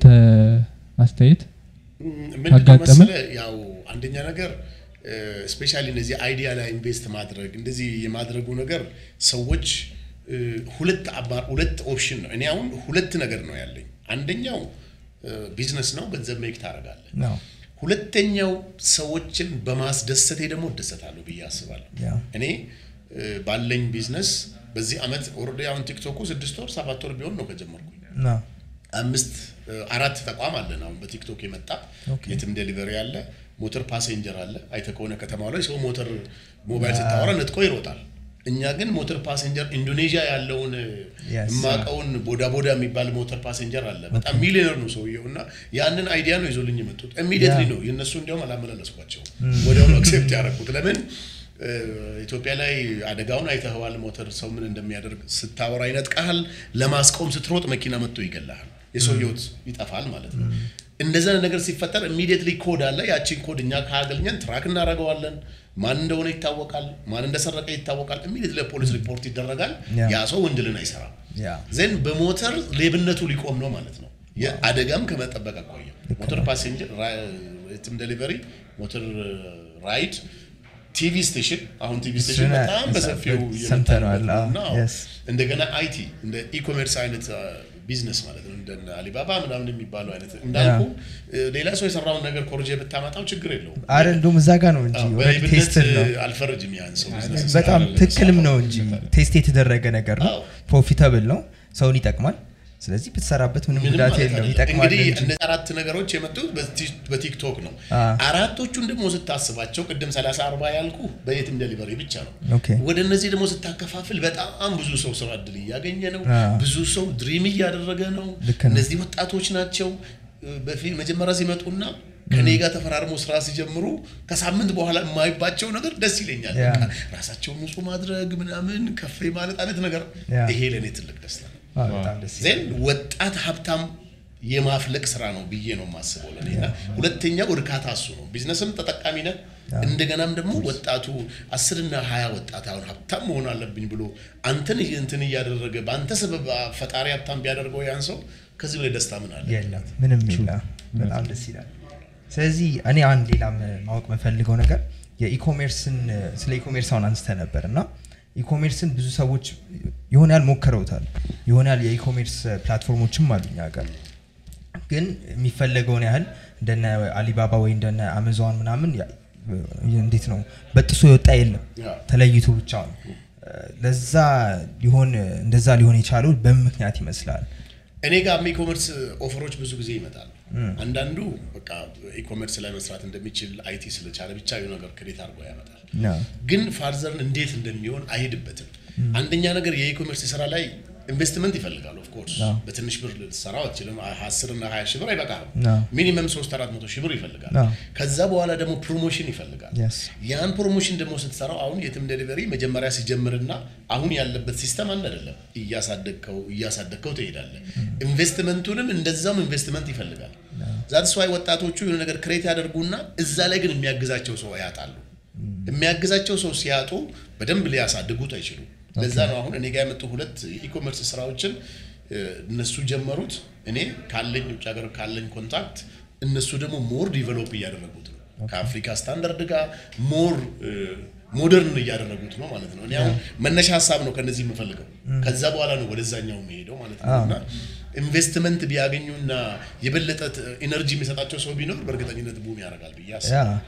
አስተያየት ምንድነው አጋጠመ? መሰለህ ያው አንደኛ ነገር ስፔሻሊ እነዚህ አይዲያ ላይ ኢንቨስት ማድረግ እንደዚህ የማድረጉ ነገር ሰዎች እ፣ ሁለት አባ- ሁለት ኦፕሽን ነው። እኔ አሁን ሁለት ነገር ነው ያለኝ። አንደኛው ቢዝነስ ነው፣ ገንዘብ ሜክ ታደርጋለህ። ነው ሁለተኛው ሰዎችን በማስደሰቴ ደግሞ እደሰታለሁ ብዬ አስባለሁ። ያ እኔ እ፣ ባለኝ ቢዝነስ በዚህ አመት ኦልሬዲ አሁን ቲክቶኩ ስድስት ወር ሰባት ወር ቢሆን ነው ከጀመርኩኝ ነው አምስት እ፣ አራት ተቋም አለን አሁን በቲክቶክ የመጣ ኦኬ። የትም ዴሊቨሪ አለ ሞተር ፓሴንጀር አለ አይተ ከሆነ ከተማው ላይ ሰው ሞተር ሞባይል ስታወራ ነጥቆ ይሮጣል እኛ ግን ሞተር ፓሴንጀር ኢንዶኔዥያ ያለውን Yes. የማውቀውን ቦዳ ቦዳ የሚባል ሞተር ፓሴንጀር አለ በጣም ሚሊዮነር ነው ሰውየው እና ያንን አይዲያ ነው ይዞልኝ የመጡት ኢሚዲየትሊ Yeah. ነው የእነሱ እንዲያውም አላመላለስኳቸው ወዲያውኑ አክሴፕት ያደረኩት ለምን እ፣ ኢትዮጵያ ላይ አደጋውን አይተኸዋል ሞተር ሰው ምን እንደሚያደርግ ስታወራ ይነጥቃሃል ለማስቆም ስትሮጥ መኪና መጥቶ ይገላሃል የሰው ህይወት ይጠፋል ማለት ነው እንደዛ ነገር ሲፈጠር ኢሚዲየትሊ ኮድ አለ። ያቺን ኮድ እኛ ካገኘን ትራክ እናደርገዋለን። ማን እንደሆነ ይታወቃል። ማን እንደሰረቀ ይታወቃል። ኢሚዲየትሊ ለፖሊስ ሪፖርት ይደረጋል። ያ። ያ ሰው ወንጀልን አይሰራም። ያ ዜን በሞተር ሌብነቱ ሊቆም ነው ማለት ነው። የአደጋም ከመጠበቅ አኳያ ሞተር ፓሴንጀር ራይትም ዴሊቨሪ፣ ሞተር ራይድ፣ ቲቪ ስቴሽን አሁን ቲቪ ስቴሽን እሱን በጣም በሰፊው እየመጣ ሰምተነዋል። ነው አዎ፣ እና yes። እንደገና አይቲ እንደ ኢኮሜርስ አይነት ቢዝነስ ማለት ነው እንደ አሊባባ ምናምን የሚባለው አይነት እንዳልኩ ሌላ ሰው የሰራውን ነገር ኮርጄ ብታመጣው ችግር የለውም። አረ እንደውም እዛ ጋር ነው እንጂ አዎ፣ ኦልሬዲ በሌብነት ቴስትድ ነው አልፈርጅም ያን ሰው ቢዝነስ በጣም ይሰራል። ትክክልም ነው እንጂ ቴስት የተደረገ ነገር ነው አዎ። ፕሮፊታብል ነው ሰውን ይጠቅማል ስለዚህ ብትሰራበት ምንም ምንም ጉዳት ማለት የለም አይደለም። ይጠቅማል እንግዲህ እንጂ እነዚህ አራት ነገሮች የመጡት በቲ- በቲክቶክ ነው። አ። አራቶቹን ደግሞ ስታስባቸው ቅድም 30 40 ያልኩ በየትም ዴሊቨሪ ብቻ ነው። ኦኬ። ወደ እነዚህ ደግሞ ስታከፋፍል በጣም ብዙ ሰው ስራ እድል እያገኘ ነው። አ። ብዙ ሰው ድሪም እያደረገ ነው። ልክ ነው። እነዚህ ወጣቶች ናቸው በፊት መጀመሪያ ሲመጡና ከኔ ጋር ተፈራርሞ ስራ ሲጀምሩ ከሳምንት በኋላ የማይባቸው ነገር ደስ ይለኛል። ያ። በቃ ራሳቸውን ንጹህ ማድረግ ምናምን ከፍ ማለት አይነት ነገር ያ። ይሄ ለእኔ ትልቅ ደስታ ነው። አዎ፣ በጣም ደስ ይላል። ዜን ወጣት ሀብታም የማፍለቅ ስራ ነው ብዬ ነው የማስበው ለኔ እና ሁለተኛው እርካታ እሱ ነው። ቢዝነስም ተጠቃሚ ነህ። እንደገናም ደግሞ ወጣቱ አስርና ሀያ ወጣት አሁን ሀብታም መሆን አለብኝ ብሎ አንተን እንትን እያደረገ በአንተ ሰበብ ፈጣሪ ሀብታም ቢያደርገው ያን ሰው ከዚህ በላይ ደስታ ምን አለ? የለም ምንም የለም በጣም ደስ ይላል ስለዚህ እኔ አንድ ሌላም ማወቅ የምፈልገው ነገር የኢኮሜርስን ስለ ኢኮሜርስ አሁን አንስተ ነበር እና ኢኮሜርስን ብዙ ሰዎች የሆነ ያህል ሞክረውታል የሆነ ያህል የኢኮሜርስ ፕላትፎርሞችም አሉ እኛ ጋር ግን የሚፈለገውን ያህል እንደነ አሊባባ ወይ እንደነ አማዞን ምናምን ያ- እንዴት ነው በጥሶ የወጣ የለም ያ። ተለይቶ ብቻ ነው ለዛ ሊሆን እንደዛ ሊሆን የቻለው በምን ምክንያት ይመስላል እኔ ጋር ኢኮመርስ ኦፈሮች ብዙ ጊዜ ይመጣሉ። አንዳንዱ በቃ ኢኮመርስ ላይ መስራት እንደሚችል አይቲ ስለቻለ ብቻ የሆነ ነገር ክሬት አድርጎ ያመጣል። ነው ግን ፋርዘርን እንዴት እንደሚሆን አይሄድበትም። አንደኛ ነገር የኢኮሜርስ ስራ ላይ ኢንቨስትመንት ይፈልጋል። ኦፍኮርስ አዎ። በትንሽ ብር ልትሰራው አትችልም። አስር እና ሀያ ሺህ ብር አይበቃም። አዎ። ሚኒመም ሶስት አራት መቶ ሺህ ብር ይፈልጋል። አዎ። ከዛ በኋላ ደግሞ ፕሮሞሽን ይፈልጋል። Yes. ያን ፕሮሞሽን ደግሞ ስትሰራው አሁን የትም ዴሊቨሪ መጀመሪያ ሲጀምርና አሁን ያለበት ሲስተም አንድ አይደለም። እያሳደግከው እያሳደግከው ትሄዳለህ። ኢንቨስትመንቱንም እንደዛውም ኢንቨስትመንት ይፈልጋል። ዛትስ ዋይ ወጣቶቹ የሆነ ነገር ክሬት ያደርጉና እዛ ላይ ግን የሚያግዛቸው ሰው ያጣሉ። የሚያግዛቸው ሰው ሲያጡ በደንብ ሊያሳድጉት አይችሉም። ለዛ ነው አሁን እኔ ጋር የመጡ ሁለት የኢኮመርስ ስራዎችን እ፣ እነሱ ጀመሩት። እኔ ካለኝ ውጭ ሀገር ካለኝ ኮንታክት እነሱ ደግሞ ሞር ዲቨሎፕ እያደረጉት ነው ከአፍሪካ ስታንዳርድ ጋር ሞር ሞደርን እያደረጉት ነው ማለት ነው። እኔ አሁን መነሻ ሀሳብ ነው ከነዚህ የምፈልገው። ከዛ በኋላ ነው ወደዛኛው የሚሄደው ማለት ነው። እና ኢንቨስትመንት ቢያገኙና የበለጠ ኢነርጂ የሚሰጣቸው ሰው ቢኖር በእርግጠኝነት ቡም ያደርጋል ብዬ ያ አስባለሁ።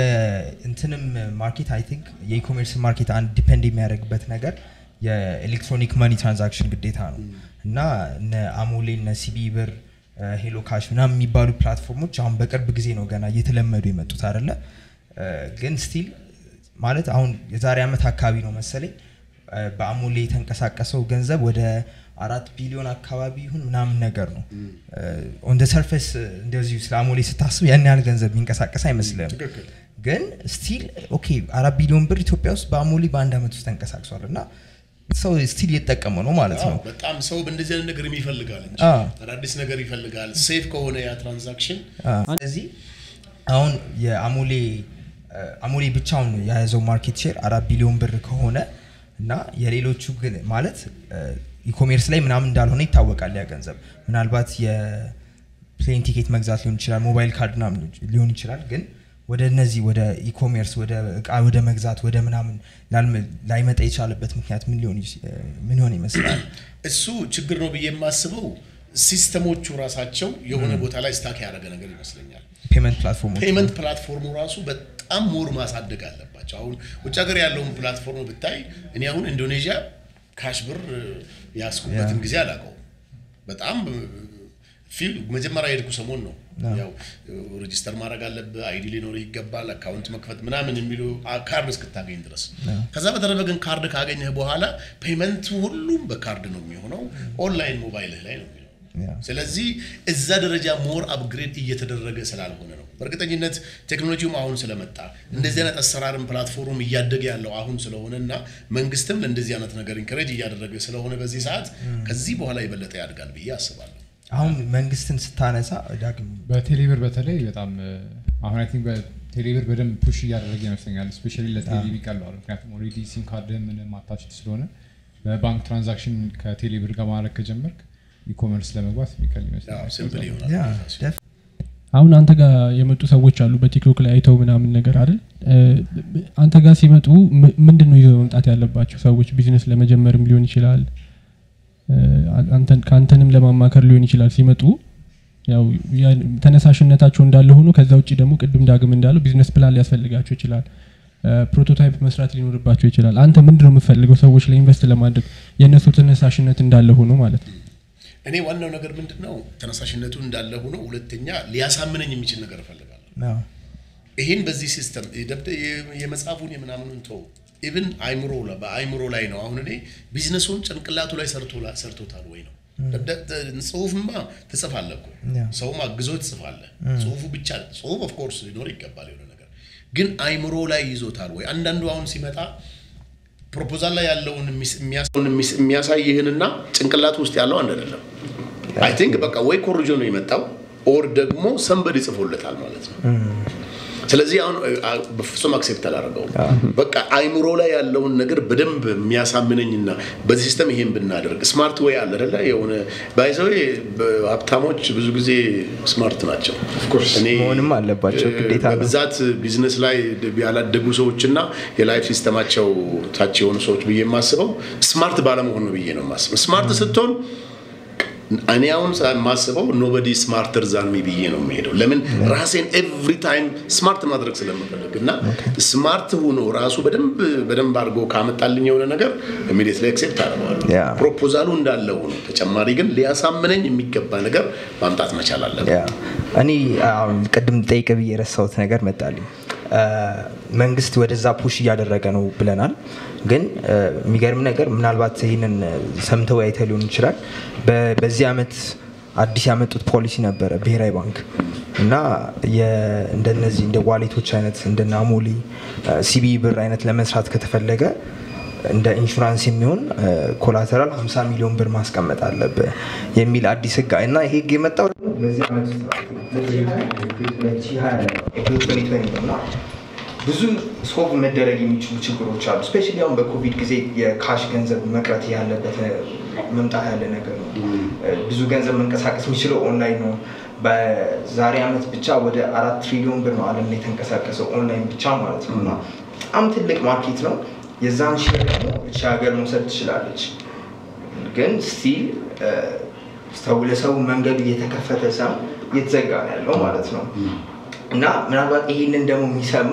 የእንትንም ማርኬት አይ ቲንክ የኢኮሜርስ ማርኬት አንድ ዲፔንድ የሚያደርግበት ነገር የኤሌክትሮኒክ መኒ ትራንዛክሽን ግዴታ ነው እና እነ አሞሌ እነ ሲቢ ብር ሄሎ ካሽ ምናምን የሚባሉ ፕላትፎርሞች አሁን በቅርብ ጊዜ ነው ገና እየተለመዱ የመጡት አይደለ እ፣ ግን ስቲል ማለት አሁን የዛሬ ዓመት አካባቢ ነው መሰለኝ እ፣ በአሞሌ የተንቀሳቀሰው ገንዘብ ወደ አራት ቢሊዮን አካባቢ ይሁን ምናምን ነገር ነው ኦን ደ ሰርፌስ እንደዚሁ ስለ አሞሌ ስታስብ ያን ያህል ገንዘብ የሚንቀሳቀስ አይመስልም ትክክል። ግን ስቲል ኦኬ አራት ቢሊዮን ብር ኢትዮጵያ ውስጥ በአሞሌ በአንድ ዓመት ውስጥ ተንቀሳቅሷል እና ሰው ስቲል እየተጠቀመ ነው ማለት አዎ፣ ነው በጣም ሰው በእንደዚህ አይነት ነገር ይፈልጋል እንጂ አዎ። አዳዲስ ነገር ይፈልጋል። ሴፍ ከሆነ ያ ትራንዛክሽን ስለዚህ አሁን የአሞሌ አሞሌ ብቻውን የያዘው ማርኬት ሼር አራት ቢሊዮን ብር ከሆነ እና የሌሎቹ ግን ማለት ኢኮሜርስ ላይ ምናምን እንዳልሆነ ይታወቃል ያ ገንዘብ ምናልባት የፕሌን ቲኬት መግዛት ሊሆን ይችላል ሞባይል ካርድ ምናምን ሊሆን ይችላል ግን ወደ እነዚህ ወደ ኢኮሜርስ ወደ እቃ ወደ መግዛት ወደ ምናምን ላልመ- ላይመጣ የቻለበት ምክንያት ምን ሊሆን ይች- ምን ሊሆን ይመስላል እሱ ችግር ነው ብዬ የማስበው ሲስተሞቹ ራሳቸው የሆነ ቦታ ላይ ስታክ ያደረገ ነገር ይመስለኛል። ፔመንት ፕላትፎርሞች ፔመንት ፕላትፎርሙ ራሱ በጣም ሞር ማሳደግ አለባቸው። አሁን ውጭ ሀገር ያለውን ፕላትፎርም ብታይ እኔ አሁን ኢንዶኔዥያ ካሽ ብር ያስኩበትን ጊዜ አላውቀውም። በጣም ፊል መጀመሪያ የሄድኩ ሰሞን ነው። ያው ሬጂስተር ማድረግ አለብህ፣ አይዲ ሊኖር ይገባል፣ አካውንት መክፈት ምናምን የሚሉ አ- ካርድ እስክታገኝ ድረስ። ከዛ በተረፈ ግን ካርድ ካገኘህ በኋላ ፔመንቱ ሁሉም በካርድ ነው የሚሆነው። ኦንላይን ሞባይልህ ላይ ነው የሚሆነው። ያ። ስለዚህ እዛ ደረጃ ሞር አፕግሬድ እየተደረገ ስላልሆነ ነው። በእርግጠኝነት ቴክኖሎጂውም አሁን ስለመጣ እንደዚህ አይነት አሰራርም ፕላትፎርም እያደገ ያለው አሁን ስለሆነ እና መንግስትም ለእንደዚህ አይነት ነገር ኢንከሬጅ እያደረገ ስለሆነ በዚህ ሰዓት ከዚህ በኋላ የበለጠ ያድጋል ብዬ አስባለሁ። አሁን መንግስትን ስታነሳ ዳግም በቴሌብር በተለይ በጣም እ፣ አሁን አይ ቲንክ በቴሌብር በደንብ ፑሽ እያደረገ ይመስለኛል ስፔሻሊ ለቴሌ ቀለዋል ምክንያቱም ኦልሬዲ ሲም ካርድ ምንም አታችድ ስለሆነ በባንክ ትራንዛክሽን ከቴሌብር ጋር ማድረግ ከጀመርክ ኢኮመርስ ለመግባት የሚቀል ይመስለኛል ሲምፕል ይሆናል ያ ደፍ አሁን አንተ ጋር የመጡ ሰዎች አሉ በቲክቶክ ላይ አይተው ምናምን ነገር አይደል እ፣ አንተ ጋር ሲመጡ ም- ምንድን ነው ይዘው መምጣት ያለባቸው ሰዎች ቢዝነስ ለመጀመርም ሊሆን ይችላል እ፣ አንተን ከአንተንም ለማማከር ሊሆን ይችላል ሲመጡ ያው ያ- ተነሳሽነታቸው እንዳለ ሆኖ ከዛ ውጭ ደግሞ ቅድም ዳግም እንዳለው ቢዝነስ ፕላን ሊያስፈልጋቸው ይችላል እ፣ ፕሮቶታይፕ መስራት ሊኖርባቸው ይችላል አንተ ምንድን ነው የምፈልገው ሰዎች ላይ ኢንቨስት ለማድረግ የእነሱ ተነሳሽነት እንዳለ ሆኖ ማለት ነው እኔ ዋናው ነገር ምንድን ነው ተነሳሽነቱ እንዳለ ሆኖ ሁለተኛ ሊያሳምነኝ የሚችል ነገር እፈልጋለሁ ነው ይህን በዚህ ሲስተም የደብደ- የ- የመጽሐፉን የምናምኑን ተው ኢቭን አይምሮ ላ- በአይምሮ ላይ ነው አሁን እኔ ቢዝነሱን ጭንቅላቱ ላይ ሰርቶ- ሰርቶታል ወይ ነው ደብደ- ተ- ጽሁፍማ ትጽፋለህ እኮ ያ። ሰውም አግዞ ትጽፋለህ ጽሁፉ ብቻ ጽሁፍ ኦፍኮርስ ሊኖር ይገባል የሆነ ነገር ግን አይምሮ ላይ ይዞታል ወይ አንዳንዱ አሁን ሲመጣ ፕሮፖዛል ላይ ያለውን የሚስ- የሚያስ- የሚስ- የሚያሳይህንና ጭንቅላቱ ውስጥ ያለው አንድ አይደለም አይ ቲንክ በቃ ወይ ኮርጆ ነው የመጣው ኦር ደግሞ ሰንበድ ይጽፎለታል ማለት ነው ስለዚህ አሁን አ- በፍጹም አክሴፕት አላደረገውም በቃ አይምሮ ላይ ያለውን ነገር በደንብ የሚያሳምነኝና በዚህ ሲስተም ይሄን ብናደርግ ስማርት ወይ አለ አይደለ የሆነ ባይዘው ሀብታሞች ብዙ ጊዜ ስማርት ናቸው እኔ መሆንም አለባቸው፣ ግዴታ ነው። በብዛት ቢዝነስ ላይ ያላደጉ ሰዎችና የላይፍ ሲስተማቸው ታች የሆኑ ሰዎች ብዬ የማስበው ስማርት ባለመሆን ነው ብዬ ነው የማስበው ስማርት ስትሆን እኔ አሁን የማስበው ኖበዲ ስማርተር ዛን ሚ ብዬ ነው የሚሄደው ለምን ራሴን ኤቭሪ ታይም ስማርት ማድረግ ስለምፈልግ እና ስማርት ሆኖ ራሱ በደንብ በደንብ አድርጎ ካመጣልኝ የሆነ ነገር ኢሚዲየትሊ አክሴፕት አደርገዋለሁ ያ። ፕሮፖዛሉ እንዳለ ሆኖ ተጨማሪ ግን ሊያሳምነኝ የሚገባ ነገር ማምጣት መቻል አለብን ያ እኔ አሁን ቅድም ጠይቅ ብዬ የረሳሁት ነገር መጣልኝ አ፣ መንግስት ወደዛ ፑሽ እያደረገ ነው ብለናል ግን አ፣ የሚገርም ነገር ምናልባት ይህንን ሰምተው አይተህ ሊሆን ይችላል በ- በዚህ ዓመት አዲስ ያመጡት ፖሊሲ ነበረ ብሔራዊ ባንክ እና የ- እንደነዚህ እንደ ዋሌቶች አይነት እንደነ አሞሌ ሲቢ ብር አይነት ለመስራት ከተፈለገ እንደ ኢንሹራንስ የሚሆን ኮላተራል 50 ሚሊዮን ብር ማስቀመጥ አለብህ የሚል አዲስ ህግ እና ይሄ ህግ የመጣው ደግሞ በዚህ ዓመት ውስጥ ነው። 2020 ላይ ነው። ኤፕሪል 2020 ነው እና ብዙ ሶልቭ መደረግ የሚችሉ ችግሮች አሉ። ስፔሻሊ አሁን በኮቪድ ጊዜ የካሽ ገንዘብ መቅረት ያለበት መምጣት ያለ ነገር ነው። ብዙ ገንዘብ መንቀሳቀስ የሚችለው ኦንላይን ነው። በዛሬ ዓመት ብቻ ወደ አራት ትሪሊዮን ብር ነው ዓለም ላይ የተንቀሳቀሰው ኦንላይን ብቻ ማለት ነው እና በጣም ትልቅ ማርኬት ነው። የዛን ሼር ደግሞ እቺ ሀገር መውሰድ ትችላለች። ግን ስቲል ሰው ለሰው መንገዱ እየተከፈተ ሰው እየተዘጋ ነው ያለው ማለት ነው እና ምናልባት ይሄንን ደግሞ የሚሰሙ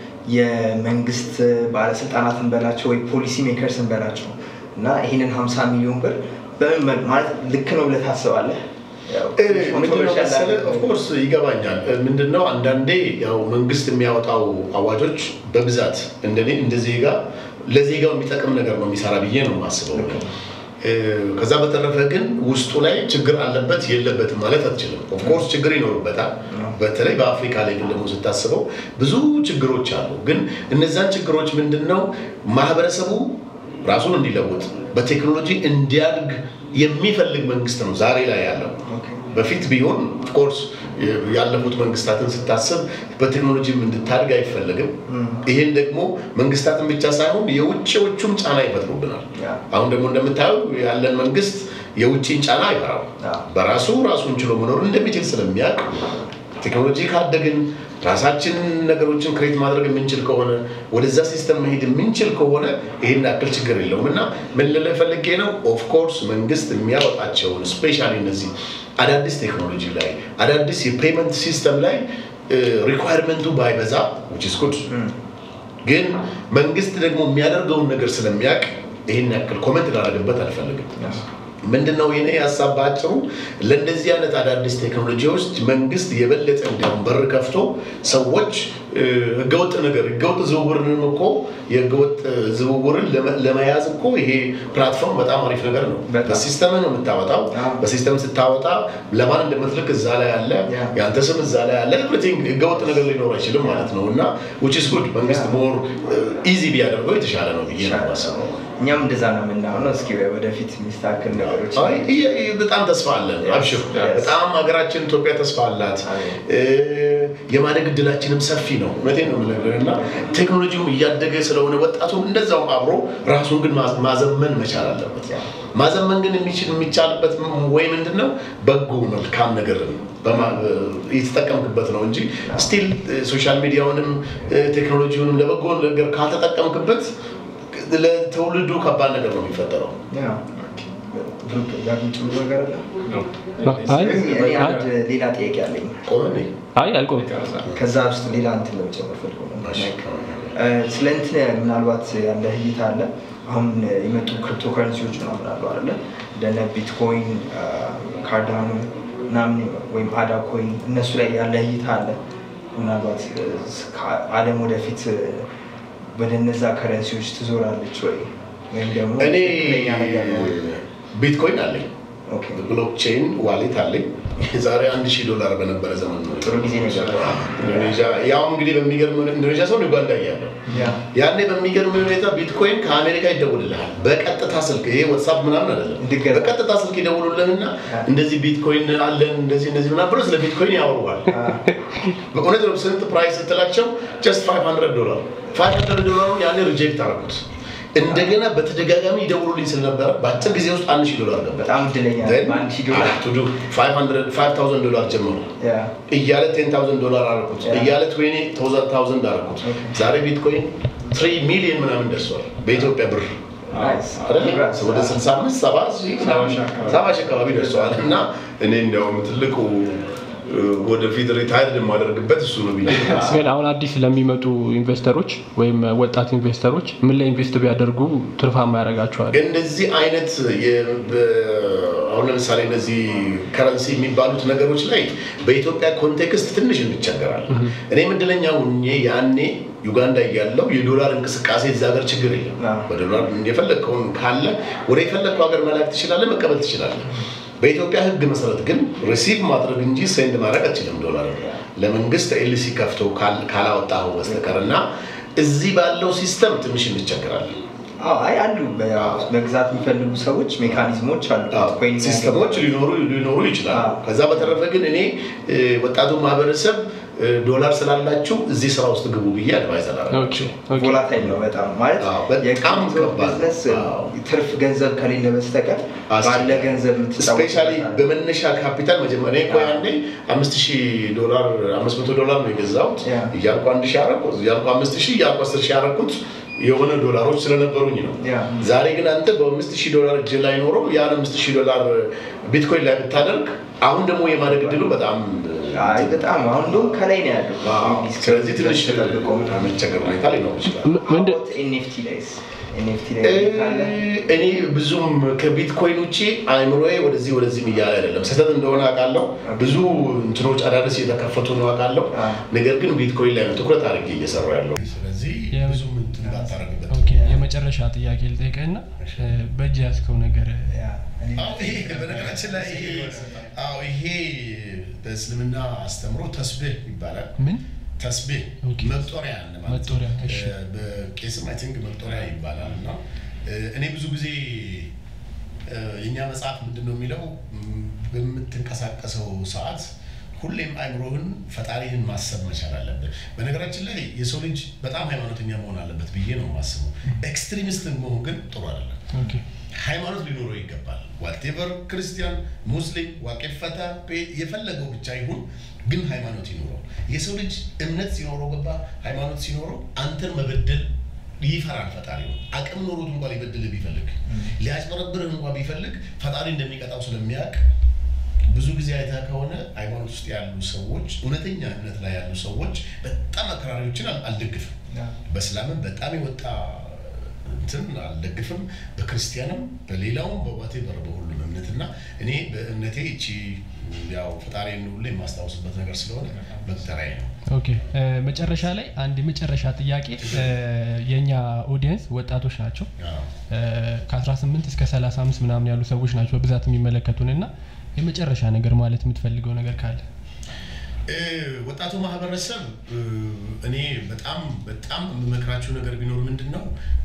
የመንግስት ባለስልጣናትን በላቸው ወይ ፖሊሲ ሜከርስን በላቸው እና ይህንን 50 ሚሊዮን ብር በምን መልክ ማለት ልክ ነው ብለህ ታስባለህ? ያው ትንሽ controversial ያለ- ኦፍኮርስ ይገባኛል። ምንድነው አንዳንዴ ያው መንግስት የሚያወጣው አዋጆች በብዛት እንደኔ እንደ ዜጋ ለዜጋው የሚጠቅም ነገር ነው የሚሰራ ብዬ ነው የማስበው። እ፣ ከዛ በተረፈ ግን ውስጡ ላይ ችግር አለበት የለበትም ማለት አትችልም። ኦፍኮርስ ችግር ይኖርበታል። በተለይ በአፍሪካ ላይ ግን ደግሞ ስታስበው ብዙ ችግሮች አሉ። ግን እነዛን ችግሮች ምንድን ነው ማህበረሰቡ ራሱን እንዲለውጥ በቴክኖሎጂ እንዲያድግ የሚፈልግ መንግስት ነው ዛሬ ላይ ያለው። በፊት ቢሆን ኦፍኮርስ ያለፉት መንግስታትን ስታስብ በቴክኖሎጂም እንድታድግ አይፈለግም። ይህን ደግሞ መንግስታትን ብቻ ሳይሆን የውጭዎቹም ጫና ይፈጥሩብናል። ያ። አሁን ደግሞ እንደምታየው ያለን መንግስት የውጭን ጫና አይፈራም። ያ። በራሱ ራሱን ችሎ መኖር እንደሚችል ስለሚያውቅ ቴክኖሎጂ ካደግን ራሳችን ነገሮችን ክሬት ማድረግ የምንችል ከሆነ ወደዛ ሲስተም መሄድ የምንችል ከሆነ ይህን ያክል ችግር የለውም እና ምን ልልህ ፈልጌ ነው ኦፍኮርስ መንግስት የሚያወጣቸውን ስፔሻሊ እነዚህ አዳዲስ ቴክኖሎጂ ላይ አዳዲስ የፔመንት ሲስተም ላይ ሪኳየርመንቱ ባይበዛ which is good ግን መንግስት ደግሞ የሚያደርገውን ነገር ስለሚያውቅ ይህን ያክል ኮመንት ላደረግበት አልፈልግም ምንድን ነው የኔ ሀሳብ በአጭሩ ለእንደዚህ አይነት አዳዲስ ቴክኖሎጂዎች መንግስት የበለጠ እንዲያውም በር ከፍቶ ሰዎች እ፣ ህገወጥ ነገር ህገወጥ ዝውውርንም እኮ የህገወጥ ዝውውርን ለመ- ለመያዝ እኮ ይሄ ፕላትፎርም በጣም አሪፍ ነገር ነው በጣም። በሲስተም ነው የምታወጣው አዎ። በሲስተም ስታወጣ ለማን እንደምትልክ እዛ ላይ አለ ያ። የአንተ ስም እዛ ላይ አለ ኤቭሪቲንግ ህገወጥ ነገር ሊኖር አይችልም ማለት ነው እና which is good መንግስት ሞር ኢዚ ቢያደርገው የተሻለ ነው ብዬ ነው የማስበው እኛም እንደዛ ነው የምናምነው። እስኪ ወደፊት የሚስተካከል ነገሮች አይ፣ ይሄ- ይሄ በጣም ተስፋ አለን። አብሽር Yes. በጣም ሀገራችን ኢትዮጵያ ተስፋ አላት። እ፣ የማደግ እድላችንም ሰፊ ነው። እውነቴን ነው የምነግርህ እና ቴክኖሎጂውም እያደገ ስለሆነ ወጣቱም እንደዛውም አብሮ ራሱን ግን ማዝ- ማዘመን መቻል አለበት። ማዘመን ግን የሚችል የሚቻልበት ወይ ምንድን ነው በጎ መልካም ነገር በማ- የተጠቀምክበት ነው እንጂ ስቲል ሶሻል ሚዲያውንም እ፣ ቴክኖሎጂውንም ለበጎ ነገር ካልተጠቀምክበት ለትውልዱ ከባድ ነገር ነው የሚፈጠረው። ያ። ብሩክ ጋር የምትጨምረው ነገር አለ? አይ እኔ አንድ ሌላ ጥያቄ አለኝ። ቆመን አይ አልቆም ከዛ ውስጥ ሌላ እንትን ለመጨመር ፈልጎ ነው። እ፣ ስለ እንትን ምናልባት ያለ እይታ አለ። አሁን የመጡ ክሪፕቶ ከረንሲዎች ምናምን አሉ አለ እንደነ ቢትኮይን፣ ካርዳኖ ምናምን ወይም አዳ ኮይን እነሱ ላይ ያለ እይታ አለ። ምናልባት እ፣ ከ- ዓለም ወደፊት እ፣ ወደ እነዛ ከረንሲዎች ትዞራለች ወይ ወይም ደግሞ እኔ ትክክለኛ ነገር ነው ወይ? ቢትኮይን አለኝ፣ ኦኬ፣ ብሎክቼን ዋሌት አለኝ። የዛሬ አንድ ሺህ ዶላር በነበረ ዘመን ነው ጥሩ ጊዜ ነው የገባው። ኢንዶኔዥያ። ያው እንግዲህ በሚገርም ሁኔታ ኢንዶኔዥያ ሰው ዩጋንዳ እያለሁ ያ ያኔ በሚገርም ሁኔታ ቢትኮይን ከአሜሪካ ይደውልልሃል በቀጥታ ስልክ። ይሄ ዋትሳፕ ምናምን አይደለም፣ እንድገዛ። በቀጥታ ስልክ ይደውሉልህና እንደዚህ ቢትኮይን አለን እንደዚህ እንደዚህ ምናምን ብሎ ስለ ቢትኮይን ያወሩሃል። በእውነት ነው። ስንት ፕራይስ ስትላቸው ጀስት 500 ዶላር 500 ዶላሩን ያኔ ሪጀክት አደረኩት። እንደገና በተደጋጋሚ ይደውሉልኝ ስለነበረ በአጭር ጊዜ ውስጥ አንድ ሺህ ዶላር ገባ። በጣም እድለኛ ነህ። በአንድ ሺህ ዶላር ቱ ዱ 500 5000 ዶላር ጀመሩ ያ እያለ 10000 ዶላር አደረኩት Yeah. እያለ 20000 አደረኩት። ዛሬ ቢትኮይን 3 ሚሊዮን ምናምን ደርሷል በኢትዮጵያ ብር ናይስ አይደለ? ወደ 65 70 ሺህ ሰባ ሺህ አካባቢ ደርሰዋል። እና እኔ እንዲያውም ትልቁ እ፣ ወደፊት ሪታይርድ የማደርግበት እሱ ነው ብዬ ግን አሁን አዲስ ለሚመጡ ኢንቨስተሮች ወይም ወጣት ኢንቨስተሮች ምን ላይ ኢንቨስት ቢያደርጉ ትርፋማ ያደርጋቸዋል? ግን እንደዚህ አይነት የ- በ- አሁን ለምሳሌ እነዚህ ከረንሲ የሚባሉት ነገሮች ላይ በኢትዮጵያ ኮንቴክስት ትንሽ እንቸገራለን። እኔም እድለኛ ሁኜ ያኔ ዩጋንዳ እያለው የዶላር እንቅስቃሴ እዛ ሀገር ችግር የለም። አዎ። በዶላር የፈለግከውን ካለ ወደ የፈለግከው ሀገር መላክ ትችላለህ፣ መቀበል ትችላለህ። በኢትዮጵያ ሕግ መሰረት ግን ሪሲቭ ማድረግ እንጂ ሴንድ ማድረግ አትችልም። ዶላር ለመንግስት ኤልሲ ከፍቶ ካል- ካላወጣኸው በስተቀር እና እዚህ ባለው ሲስተም ትንሽ እንቸገራለን። አዎ አይ አሉ በ- መግዛት የሚፈልጉ ሰዎች ሜካኒዝሞች አሉ ኮይን ሲስተሞች ሊኖሩ ሊኖሩ ይችላሉ። አዎ። ከዛ በተረፈ ግን እኔ እ፣ ወጣቱ ማህበረሰብ እ፣ ዶላር ስላላችሁ እዚህ ስራ ውስጥ ግቡ ብዬ አድቫይዝ አላደርጋቸው። ኦኬ። ቮላታይል ነው በጣም ማለት አዎ፣ በጣም የክሪፕቶ ከባድ ነው። ቢዝነስ አዎ። ትርፍ ገንዘብ ከሌለ በስተቀር ባለ አስቸጋሪ። ገንዘብ ስፔሻሊ የምትጫወትበት በመነሻ ካፒታል መጀመሪያ እኔ እኮ ያኔ አምስት ሺህ ዶላር አምስት መቶ ዶላር ነው የገዛሁት ያ። እያልኩ አንድ ሺህ አደረኩት እያልኩ አምስት ሺህ እያልኩ አስር ሺህ አደረኩት የሆነ ዶላሮች ስለነበሩኝ ነው። ያ። ዛሬ ግን አንተ በአምስት ሺህ ዶላር እጅ ላይ ኖሮ ያን አምስት ሺህ ዶላር ቢትኮይን ላይ ብታደርግ አሁን ደግሞ የማደግ እድሉ በጣም አይ በጣም አሁን እንደውም ከላይ ነው ያለው አዎ። ስለዚህ ትንሽ ተጠብቆ መቸገር ሁኔታ ሊኖር ይችላል። ም- ምንድን ኤንኤፍቲ ላይስ ኤንኤፍቲ ላይ ካለ እኔ ብዙም ከቢትኮይን ውጭ አይምሮዬ ወደዚህ ወደዚህም እያለ አይደለም። ስህተት እንደሆነ አውቃለሁ። ብዙ እንትኖች አዳዲስ እየተከፈቱ ነው አውቃለሁ። አ። ነገር ግን ቢትኮይን ላይ ነው ትኩረት አድርጌ እየሰራ ያለው። ስለዚህ የ- ብዙም እንትን ባታረግበት። ኦኬ፣ የመጨረሻ ጥያቄ ልጠይቅህና እ፣ በእጅ ያዝከው ነገር ያ እኔ- አዎ፣ ይሄ በነገራችን ላይ ይሄ አዎ፣ ይሄ በእስልምና አስተምሮ ተስቢህ ይባላል። ምን ተስቢህ ኦኬ። መቁጠሪያ ማለት ነው። መቁጠሪያ፣ እሺ። እ፣ በቄስም አይ ቲንክ መቁጠሪያ ይባላል እና እ፣ እኔ ብዙ ጊዜ እ፣ የእኛ መጽሐፍ ምንድን ነው የሚለው ም፣ በምትንቀሳቀሰው ሰዓት ሁሌም አይምሮህን ፈጣሪህን ማሰብ መቻል አለብህ። በነገራችን ላይ የሰው ልጅ በጣም ሃይማኖተኛ መሆን አለበት ብዬ ነው የማስበው። ኤክስትሪሚስት መሆን ግን ጥሩ አይደለም። ኦኬ፣ ሃይማኖት ሊኖረው ይገባል። ዋቴቨር ክርስቲያን፣ ሙስሊም፣ ዋቄፈታ የፈለገው ብቻ ይሁን፣ ግን ሃይማኖት ይኖረው። የሰው ልጅ እምነት ሲኖረው ገባ ሃይማኖት ሲኖረው አንተን መበደል ይፈራል። ፈጣሪ ነው አቅም ኖሮት እንኳ ሊበድልህ ቢፈልግ ሊያጭበረብርህ እንኳ ቢፈልግ ፈጣሪ እንደሚቀጣው ስለሚያውቅ ብዙ ጊዜ አይተህ ከሆነ ሃይማኖት ውስጥ ያሉ ሰዎች እውነተኛ እምነት ላይ ያሉ ሰዎች በጣም አክራሪዎችን አል- አልደግፍም። ያ በእስላምም በጣም የወጣ እንትን አልደግፍም። በክርስቲያንም በሌላውም በዋቴቨር በሁሉም እምነት እና እኔ በእምነቴ እቺ ያው ፈጣሪን ሁሌ የማስታውስበት ነገር ስለሆነ መቁጠሪያዬ ነው። ኦኬ። እ፣ መጨረሻ ላይ አንድ የመጨረሻ ጥያቄ እ፣ የእኛ ኦዲየንስ ወጣቶች ናቸው አዎ። እ፣ ከ18 እስከ 35 ምናምን ያሉ ሰዎች ናቸው በብዛት የሚመለከቱን እና የመጨረሻ ነገር ማለት የምትፈልገው ነገር ካለ እ፣ ወጣቱ ማህበረሰብ እ፣ እኔ በጣም በጣም የምመክራችሁ ነገር ቢኖር ምንድን ነው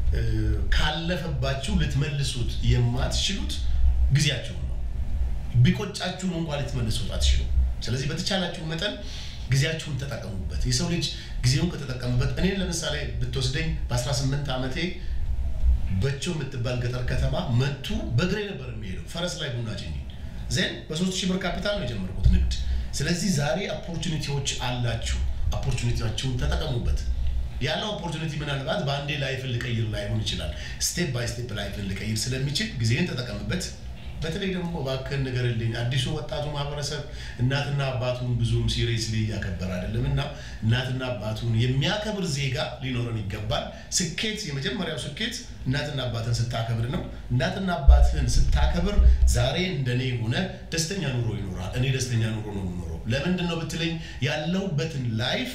እ፣ ካለፈባችሁ ልትመልሱት የማትችሉት ጊዜያችሁን ነው። ቢቆጫችሁም እንኳን ልትመልሱት አትችሉም። ስለዚህ በተቻላችሁ መጠን ጊዜያችሁን ተጠቀሙበት። የሰው ልጅ ጊዜውን ከተጠቀሙበት እኔን ለምሳሌ ብትወስደኝ በ18 ዓመቴ በቸው የምትባል ገጠር ከተማ መቱ በእግሬ ነበር የሚሄደው ፈረስ ላይ ቡና ጭኜ ዜን በሶስት ሺህ ብር ካፒታል ነው የጀመርኩት ንግድ። ስለዚህ ዛሬ ኦፖርቹኒቲዎች አላችሁ። ኦፖርቹኒቲያችሁን ተጠቀሙበት። ያለው ኦፖርቹኒቲ ምናልባት በአንዴ ላይፍን ልቀይር ላይሆን ይችላል። ስቴፕ ባይ ስቴፕ ላይፍን ልቀይር ስለሚችል ጊዜን ተጠቀምበት። በተለይ ደግሞ እባክህን ንገርልኝ፣ አዲሱ ወጣቱ ማህበረሰብ እናትና አባቱን ብዙም ሲሪየስሊ እያከበረ አይደለም እና እናትና አባቱን የሚያከብር ዜጋ ሊኖረን ይገባል። ስኬት፣ የመጀመሪያው ስኬት እናትና አባትን ስታከብር ነው። እናትና አባትህን ስታከብር ዛሬ እንደኔ ሆነ ደስተኛ ኑሮ ይኖራል። እኔ ደስተኛ ኑሮ ነው የምኖረው። ለምንድን ነው ብትለኝ ያለሁበትን ላይፍ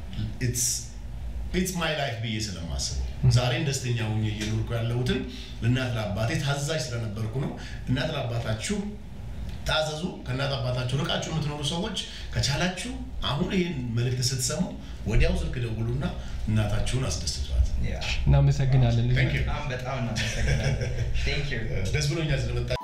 ኢትስ ማይ ላይፍ ብዬ ስለማስበው ዛሬን ደስተኛ ሆኜ እየኖርኩ ያለሁትን ለእናት ለአባቴ ታዛዥ ስለነበርኩ ነው። እናት ለአባታችሁ ታዘዙ። ከእናት አባታችሁ ርቃችሁ የምትኖሩ ሰዎች ከቻላችሁ አሁን ይህን መልእክት ስትሰሙ ወዲያው ስልክ ደውሉና እናታችሁን አስደስቷት። ያ እናመሰግናለን Thank you. በጣም በጣም እናመሰግናለን። ቴንክ ዩ ደስ ብሎኛል ስለመጣ